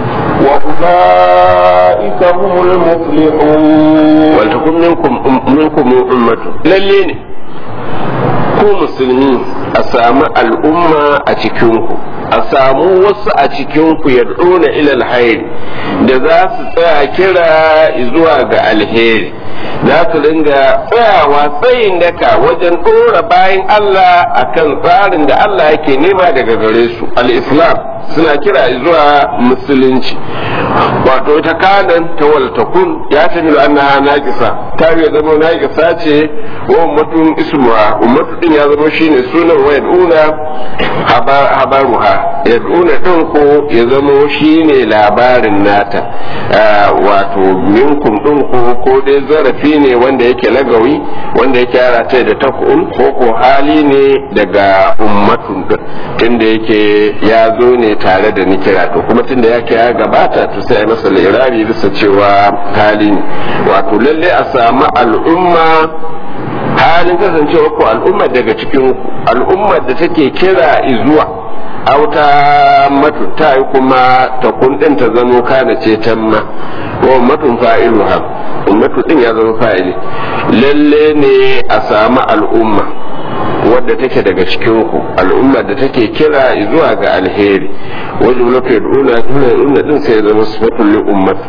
وأولئك هم المفلحون ولتكن منكم منكم أمة للين ku musulmi a samu al'umma a cikinku a samu wasu a cikinku ya na ilal hairi da za su tsaya kira zuwa ga alheri za su dinga tsayawa tsayin daka wajen ɗora bayan Allah akan tsarin da Allah yake nema daga gare su al-islam suna kira zuwa musulunci wato ta kanan ta waltakun ya tafi da annaha naqisa ta ya zama naqisa ce wa ummatun ismuha ummatu din ya zama shine sunan wa yad'una habaruha yad'una din ko ya zama shine labarin nata wato minkum din ko ko dai zarafi ne wanda yake lagawi wanda yake yara ta da takun ko ko hali ne daga ummatun din tunda yake ya zo ne tare da nikira to kuma tunda yake ya gabata to sai masa lirabi bisa cewa hali ne wato lalle a samu al'umma halin kasancewa ko al'ummar daga cikin al'ummar da take kira izuwa auta matu ta yi kuma ta kundin ta zamo kana ce tamma wa matun fa'iluha ummatu din ya zama fa'ili lalle ne a samu al'umma wadda take daga cikin ku al'umma da take kira zuwa ga alheri wajen lafi yad'una tuna din sai zama sifatul li ummat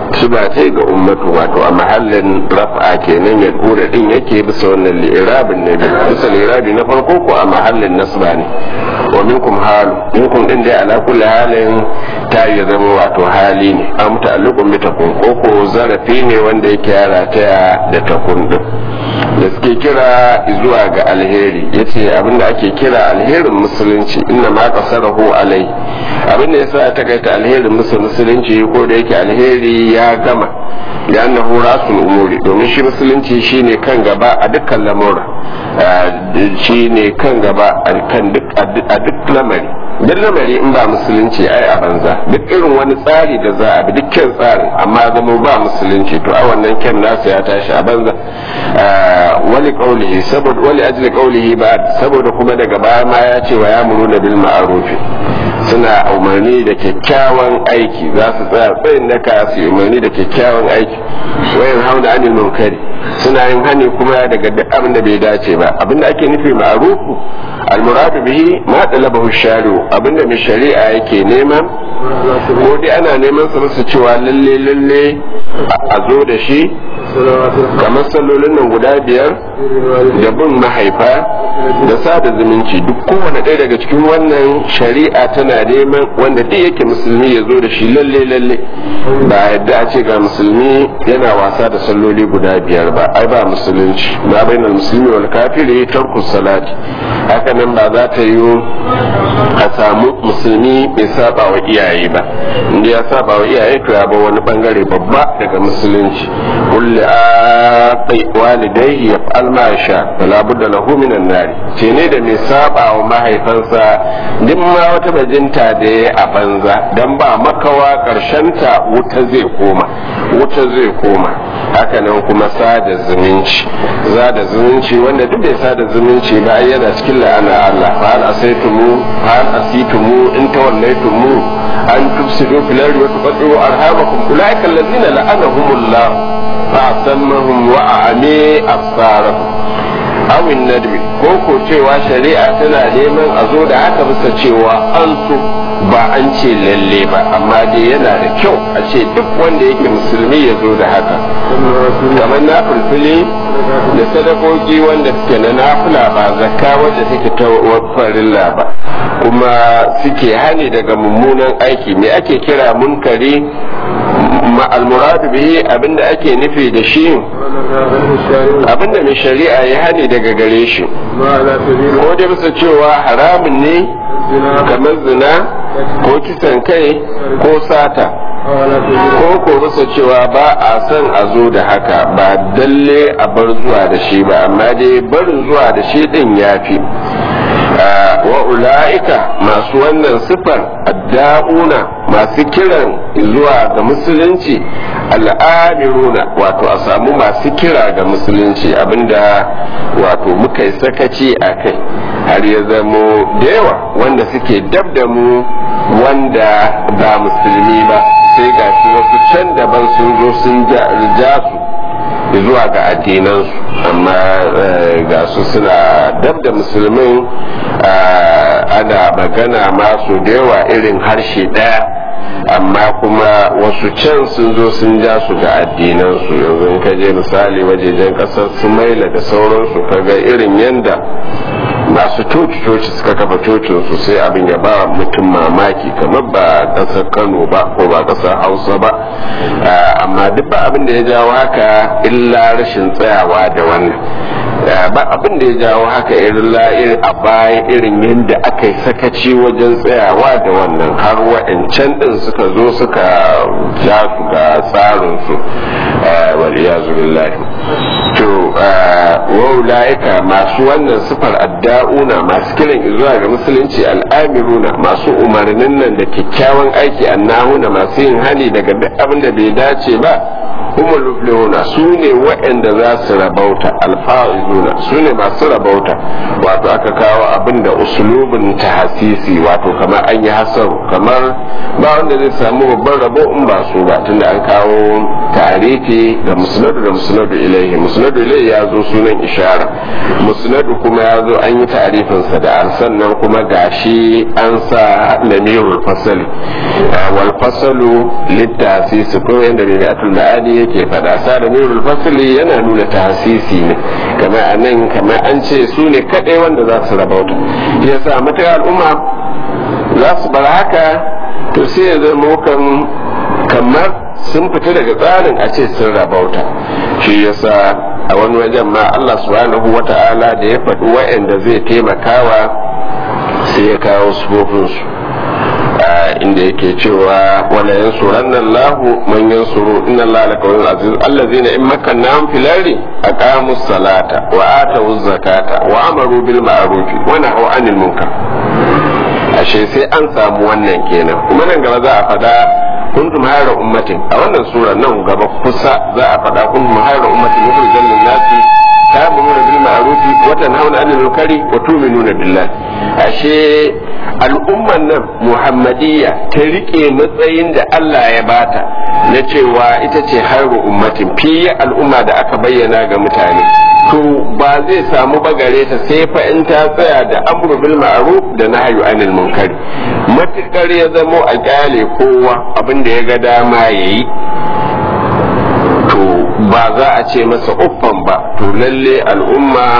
siba ce ga ummatu wato a mahallin raf'a kenan ya dura din yake bisa wannan li'irabin na biyu bisa li'irabi na farko ko a mahallin nasba ne wa minkum halu minkum din dai ala kulli halin ta yi zama wato hali ne an ta'alluqun bi takun ko ko zarafi ne wanda yake yara ta da takun din da suke kira zuwa ga alheri yace abinda ake kira alherin musulunci inna ma qasarahu alai abinda yasa ta kai ta alherin musulunci ko da yake alheri ya gama da annahu rasul umuri domin shi musulunci shine kan gaba a dukkan lamura shine kan gaba a kan duk a duk lamari duk lamari in ba musulunci ai a banza duk irin wani tsari da za a bi dukkan tsarin amma zama ba musulunci to a wannan kyan nasa ya tashi a banza wali qaulihi saboda wali ajli qaulihi ba saboda kuma daga baya ma ya ce wa ya muruna bil ma'rufi suna umarni da kyakkyawan aiki za su tsaya tsayin daka su umarni da kyakkyawan aiki wayan hauna anil munkari suna yin hani kuma daga duk abin da bai dace ba abin da ake nufi ma'rufu almuradu bihi ma talabahu shari'u abinda mai shari'a yake nema ko dai ana neman sa musu cewa lalle lalle a zo da shi kamar sallolin nan guda biyar da bin mahaifa da sada zumunci duk kowane ɗaya daga cikin wannan shari'a tana neman wanda duk yake musulmi ya zo da shi lalle lalle ba yadda a ce ga musulmi yana wasa da salloli guda biyar ba ai ba musulunci ba bainal musulmi wal kafiri tarku salati haka nan ba za ta yi a samu musulmi mai saba wa iyaye ba inda ya saba wa iyaye to ya ba wani bangare babba daga musulunci kulli aqi walidayhi yaf'al ma yasha fala budda lahu minan nari ce ne da mai saba wa mahaifansa duk ma wata bajinta da ya a banza dan ba makawa ta wuta zai koma wuta zai koma hakanan kuma sada zumunci sada zumunci wanda duk da sada zumunci ba yana cikin la'ana Allah fa hal asaitumu fa hal asitumu in tawallaytumu an tufsidu fil ardi wa tuqaddu arhamakum ulaika alladhina la'anahumullah fa asammahum wa a'ami absarahum awin nadbi ko ko cewa shari'a tana neman a zo da haka bisa cewa an so ba an ce lalle ba amma dai yana da kyau a ce duk wanda yake musulmi ya zo da haka kamar na fulfili da sadakoki wanda suke na nafila ba zakka wanda take ta farilla ba kuma suke hani daga mummunan aiki me ake kira munkari al-muradu bihi abinda ake nufi da shi abinda mai shari'a ya hani daga gare shi ko dai bisa cewa haramun ne kamar zina ko kisan kai ko sata ko ko bisa cewa ba a son a zo da haka ba dalle a bar zuwa da shi ba amma dai barin zuwa da shi din ya fi wa ula'ika masu wannan sifar adda'una masu kiran zuwa ga musulunci al'amiruna wato a samu masu kira ga musulunci abinda wato muka yi sakaci a kai har ya zamo da yawa wanda suke dab da mu wanda ba musulmi ba sai ga shi wasu can daban sun zo sun ja su zuwa ga addinansu amma ga su suna dab da musulmin ana magana masu da yawa irin harshe ɗaya amma kuma wasu can sun zo sun ja su ga addinansu yanzu in ka je misali wajejen ƙasar su maila da sauransu kaga irin yanda masu coci-coci suka kafa cocinsu sai abin ya ba mutum mamaki kamar ba ƙasar kano ba ko ba ƙasar hausa ba amma duk ba abin da ya jawo haka illa rashin tsayawa da wannan ba abin da ya jawo haka irin la'ir a baya irin yadda aka yi sakaci wajen tsayawa da wannan har wa'ancan din suka zo suka ja su ga tsarinsu waliyazu billahi to wa'ulaika masu wannan sifar adda'una masu kiran zuwa ga musulunci al'amiruna masu umarnin nan da kyakkyawan aiki annahuna masu yin hani daga duk abin da bai dace ba humul muflihuna su ne waɗanda za su rabauta alfa'izuna su ne masu rabauta wato aka kawo abin da usulubin tahasisi wato kamar an yi hasaru kamar ba wanda zai samu babban rabo in ba su ba tunda an kawo tarihi ga musnadu da musnadu ilaihi musnadu ilaihi ya zo sunan ishara musnadu kuma ya zo an yi ta'arifinsa da an sannan kuma gashi an sa lamirul fasali wal fasalu littasisi ko yanda bai atul ma'ani yake faɗa sa lamirul fasali yana nuna tahsisi ne kamar anan kamar an ce su ne kadai wanda za su rabauta yasa mata al'umma za su bar haka to sai ya zama kan kamar sun fita daga tsarin a ce sun rabauta shi yasa a wani wajen ma Allah subhanahu wa ta'ala da ya faɗi wa'anda zai taimakawa sai ya kawo sufofinsu inda yake cewa wala yansuranna Allahu man yansuru inna Allah la qawiyyun aziz allazina in makkannahum fil ardi aqamu salata wa atu zakata wa amaru bil ma'ruf wa nahaw anil munkar ashe sai an samu wannan kenan kuma nan gaba za a faɗa kuntum hayra ummatin a wannan sura nan gaba kusa za a faɗa kuntum hayra ummatin mukhrijan lin nasi ta'muruna bil ma'ruf wa tanhauna 'anil munkari wa tu'minuna billah ashe al'umman nan muhammadiyya ta rike matsayin da Allah ya bata na cewa ita ce hayru ummatin fiye al'umma da aka bayyana ga mutane to ba zai samu bagare ta sai fa in ta tsaya da amru bil ma'ruf da nahyu anil munkari matukar ya zamo a kyale kowa abin da ya ga dama yayi to ba za a ce masa uffan ba to lalle al'umma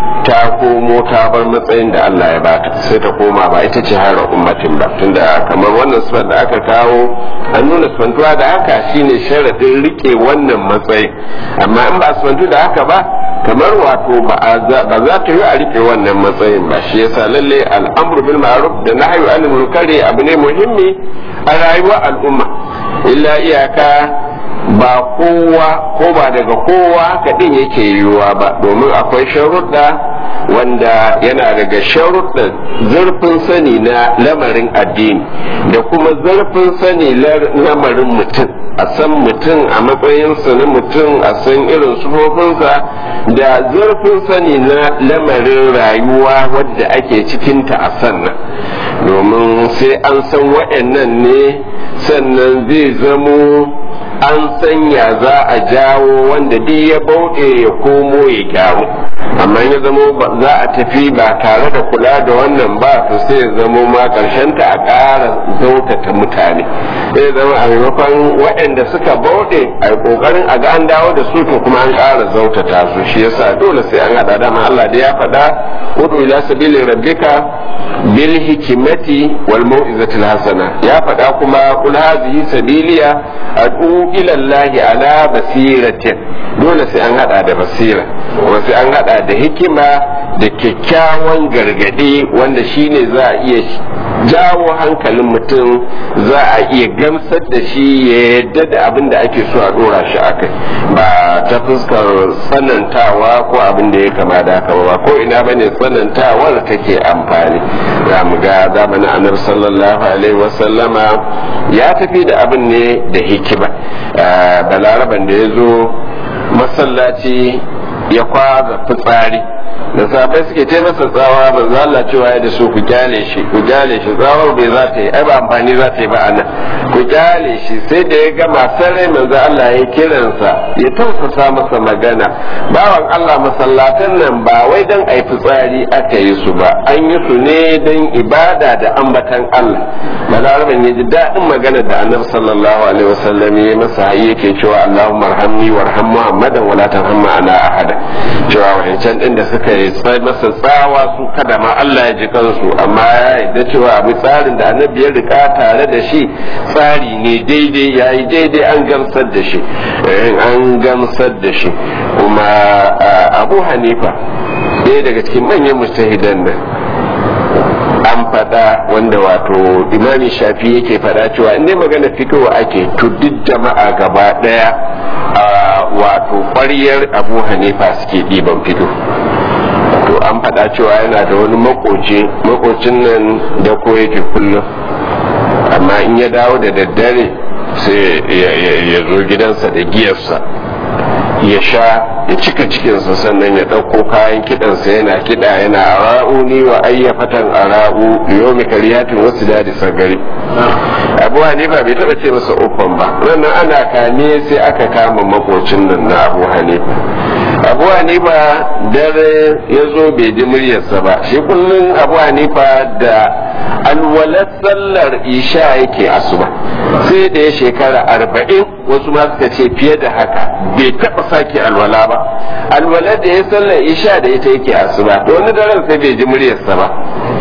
ta komo ta bar matsayin da Allah ya bata sai ta koma ba ita ce har ummatin ba tunda kamar wannan sifar da aka kawo an nuna sifantuwa da haka shine sharadin rike wannan matsayin amma in ba sifantu da haka ba kamar wato ba za ta yi a rike wannan matsayin ba shi yasa lalle al'amru bil ma'ruf da nahyu anil munkari abu ne muhimmi a rayuwar al'umma illa iyaka ba kowa ko ba daga kowa kaɗin yake yiwuwa ba domin akwai sharuɗa wanda yana daga sharuɗa zurfin sani na lamarin addini da kuma zurfin sani lamarin mutum a san mutum a matsayinsa na mutum a san irin sufofinsa da zurfin sani na lamarin rayuwa wadda ake cikinta a sannan domin sai an san waɗannan ne sannan zai zamo an sanya za a jawo wanda duk ya bauɗe ya komo ya gyaru amma ya zamo za a tafi ba tare da kula da wannan ba to sai ya zamo ma ta a ƙara zautata mutane sai zama a maimakon waɗanda suka bauɗe a yi ƙoƙarin a ga an dawo da su to kuma an ƙara zautata su shi yasa dole sai an haɗa dama Allah da ya faɗa udu ila sabili rabbika bil hikimati wal mau'izatil hasana ya faɗa kuma kul hadhihi sabiliya ad'u ila Allah ala basiratin dole sai an hada da basira kuma sai an hada da hikima da kyakkyawan gargadi wanda shine za a iya jawo hankalin mutum za a iya gamsar da shi ya yadda da abin da ake so a dora shi akai ba ta fuskar tsanantawa ko abin da ya kama da haka ba ko ina bane tsanantawar take amfani za mu ga zamanin annabi sallallahu alaihi wasallama ya tafi da abin ne da hikima balaraban da ya zo masallaci ya kwaza fitsari da safe suke ce masa tsawa manzo Allah cewa ya da su ku kyale shi ku kyale shi tsawar bai za ta yi ai ba amfani za ta yi ba anan ku kyale shi sai da ya gama sarai manzo Allah ya kiransa ya tausasa masa magana bawan Allah masallatan nan ba wai dan ai fitsari aka yi su ba an yi su ne dan ibada da ambatan Allah balaraban ya ji daɗin magana da annabi sallallahu alaihi wasallam ya masa hayi yake cewa Allahumma arhamni warham Muhammadan wala tarham ana ahada cewa wancan din da suka yi masa tsawa su kada ma Allah ya ji kansu amma ya yarda cewa abu tsarin da annabi ya rika tare da shi tsari ne daidai ya yi daidai an gamsar da shi an gamsar da shi kuma abu hanifa ɗaya daga cikin manyan mustahidan nan an faɗa wanda wato imami shafi yake faɗa cewa in dai magana fitowa ake to duk jama'a gaba ɗaya wato ƙwaryar abu hanifa suke ɗiban fito to an faɗa cewa yana da wani makoci makocin nan da ko yake kullum amma in ya dawo da daddare sai ya zo gidansa da giyarsa ya sha ya cika cikinsa sannan ya ɗauko kayan kiɗansa yana kiɗa yana ara'uni wa ayyafatan ara'u yomi kariyatin wasu dadi sagari abu hanifa bai taɓa ce masa uffan ba wannan ana kame sai aka kama makocin nan na abu hanifa abu hanifa dare ya zo bai ji muryarsa ba shi kullum abu hanifa da alwalar sallar isha yake asuba sai da ya shekara arba'in wasu ma suka ce fiye da haka bai taɓa sake alwala ba alwalar da ya sallar isha da ita yake asuba to wani daren sai bai ji muryarsa ba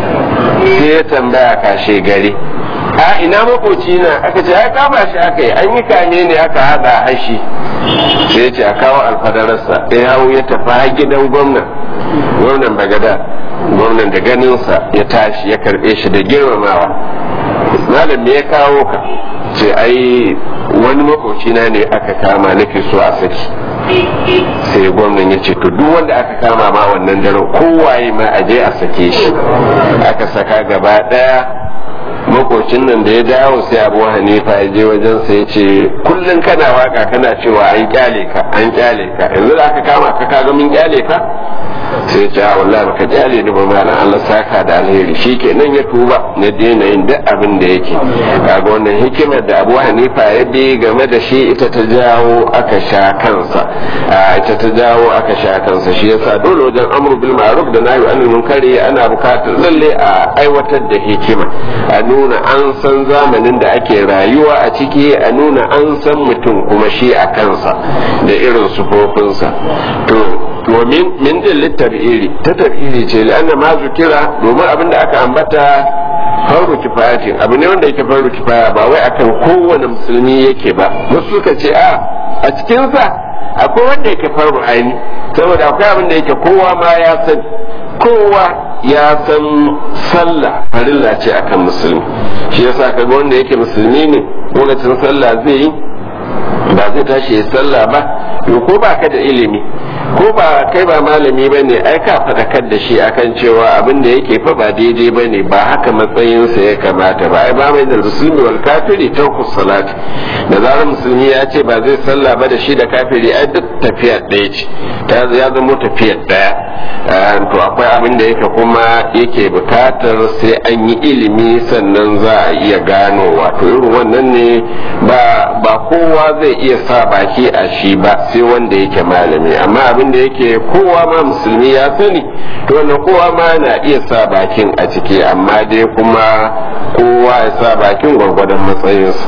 sai ya tambaya kashe gari a ina makoci na aka ce ya kama shi aka yi an yi kame ne aka hada hashi sai ce a kawo alfadararsa ya hau ya tafi gidan gwamnan gwamnan bagada gwamnan da ganinsa ya tashi ya karbe shi da girmamawa malam me ya kawo ka ce ai wani makoci na ne aka kama nake so a saki sai gwamnan ya ce to duk wanda aka kama ma wannan daren kowaye ma a je a sake shi aka saka gaba daya makocin nan da ya dawo sai abu hanifa ya je wajen sa ya ce kullum kana waka kana cewa an kyale ka an kyale ka yanzu da aka kama ka kaga mun kyale ka sai ce a wallahi baka kyale ni ba malam Allah saka da alheri shikenan ya tuba na daina yin duk abin da yake kaga wannan hikimar da Abu Hanifa ya bi game da shi ita ta jawo aka sha kansa ita ta jawo aka sha kansa shi yasa dole wajen amru bil ma'ruf da nahyi anil munkari ana bukatar lalle a aiwatar da hikima a nuna an san zamanin da ake rayuwa a ciki a nuna an san mutum kuma shi a kansa da irin sufofinsa to domin min din tabiri ta tabiri ce la'anna ma zukira domin abin da aka ambata faru kifayatin abu ne wanda yake faru kifaya ba wai akan kowane musulmi yake ba wasu suka ce a a cikinsa akwai wanda yake faru aini saboda akwai abin da yake kowa ma ya san kowa ya san sallah farilla ce akan musulmi shi yasa kaga wanda yake musulmi ne lokacin sallah zai yi ba zai tashi ya sallah ba to ko ba ka da ilimi ko ba kai ba malami ba ne ai ka faɗakar da shi akan cewa abin da yake fa ba daidai ba ne ba haka matsayinsa ya kamata ba ai ba mai da musulmi wal kafiri ta salat da zarar musulmi ya ce ba zai sallah ba da shi da kafiri ai duk tafiya ɗaya ce ta ya zama tafiyar ɗaya to akwai abin da yake kuma yake bukatar sai an yi ilimi sannan za a iya gano wato irin wannan ne ba ba kowa zai iya sa baki a shi ba sai wanda yake malami amma abin da yake kowa ma musulmi ya sani to wannan kowa ma na iya sa bakin a ciki amma dai kuma kowa ya sa bakin gwargwadon matsayinsa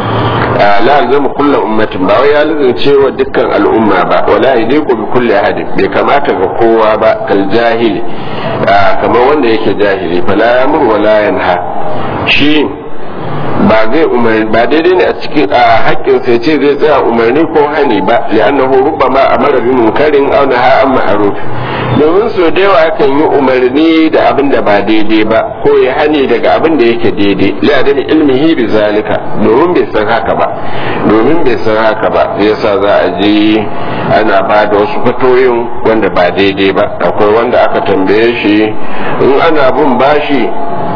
la alzamu kulla ummatin ba wai ya lazance wa dukkan al'umma ba wala yadiku bi kulli ahadin bai kamata ga kowa ba kal jahili kamar wanda yake jahili fala yamur wala yanha shi ba zai umarni ba daidai ne a cikin a haƙƙin sai ce zai tsaya umarni ko hani ba li'annahu rubbama amara bi munkarin aw naha an ma'ruf domin so da yawa kan yi umarni da abin da ba daidai ba ko ya hani daga abin da yake daidai li'adam ilmihi bi zalika domin bai san haka ba domin bai san haka ba yasa za a je ana ba da wasu fatoyin wanda ba daidai ba akwai wanda aka tambaye shi in ana bin bashi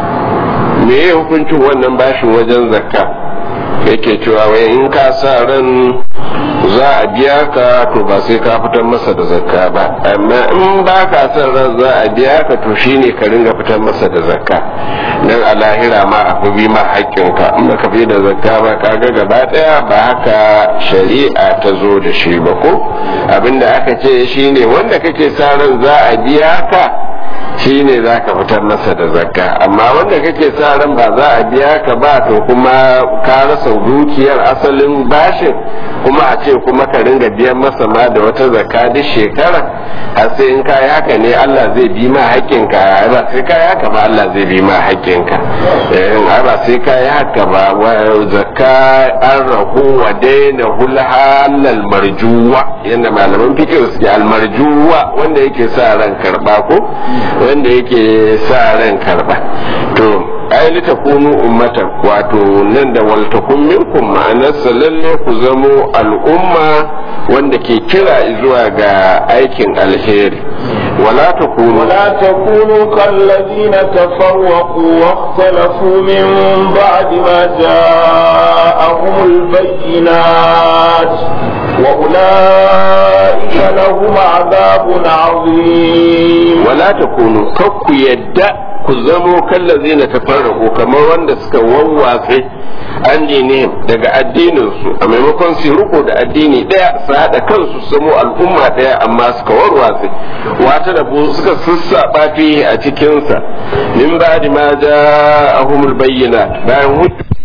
me ya hukuncin wannan bashin wajen zakka yake cewa wai in ka sa ran za a biya ka to ba sai ka fitar masa da zakka ba amma in ba ka san ran za a biya ka to shine ka ringa fitar masa da zakka dan a lahira ma a fi bi ma haƙƙinka in baka fi da zakka ba ka ga gaba ɗaya ba haka shari'a ta zo da shi ba ko abinda aka ce shine wanda kake sa ran za a biya ka shi ne za ka fitar masa da zakka amma wanda kake sa ran ba za a biya ka ba to kuma ka rasa dukiyar asalin bashin kuma a ce kuma ka ringa biyan masa ma da wata zakka duk shekara har sai in kayi haka ne Allah zai bi ma haƙƙinka ba sai kayi haka ba Allah zai bi ma haƙƙinka eh ba sai kayi haka ba zakka an rahu wa daina hulhalal marjuwa yanda malaman fikir suke almarjuwa wanda yake sa ran karba ko wanda yake sa ran karba to ai lita kunu ummatan wato nan da waltakun minkum ma'anarsa lalle ku zamo al'umma wanda ke kira zuwa ga aikin alheri ولا تكونوا ولا تكونوا كالذين تفرقوا واختلفوا من بعد ما جاءهم البينات وأولئك لهم عذاب عظيم ولا تكونوا كك يدّا ku zamo kallazi na tafarraku kamar wanda suka wawwatse an dinihim daga addininsu a maimakon su riko da addini daya su haɗa kansu su zamo al'umma daya amma suka warwatse wata da suka sassaɓa fiye a cikinsa min ba ma ja ahumul bayyana bayan hujja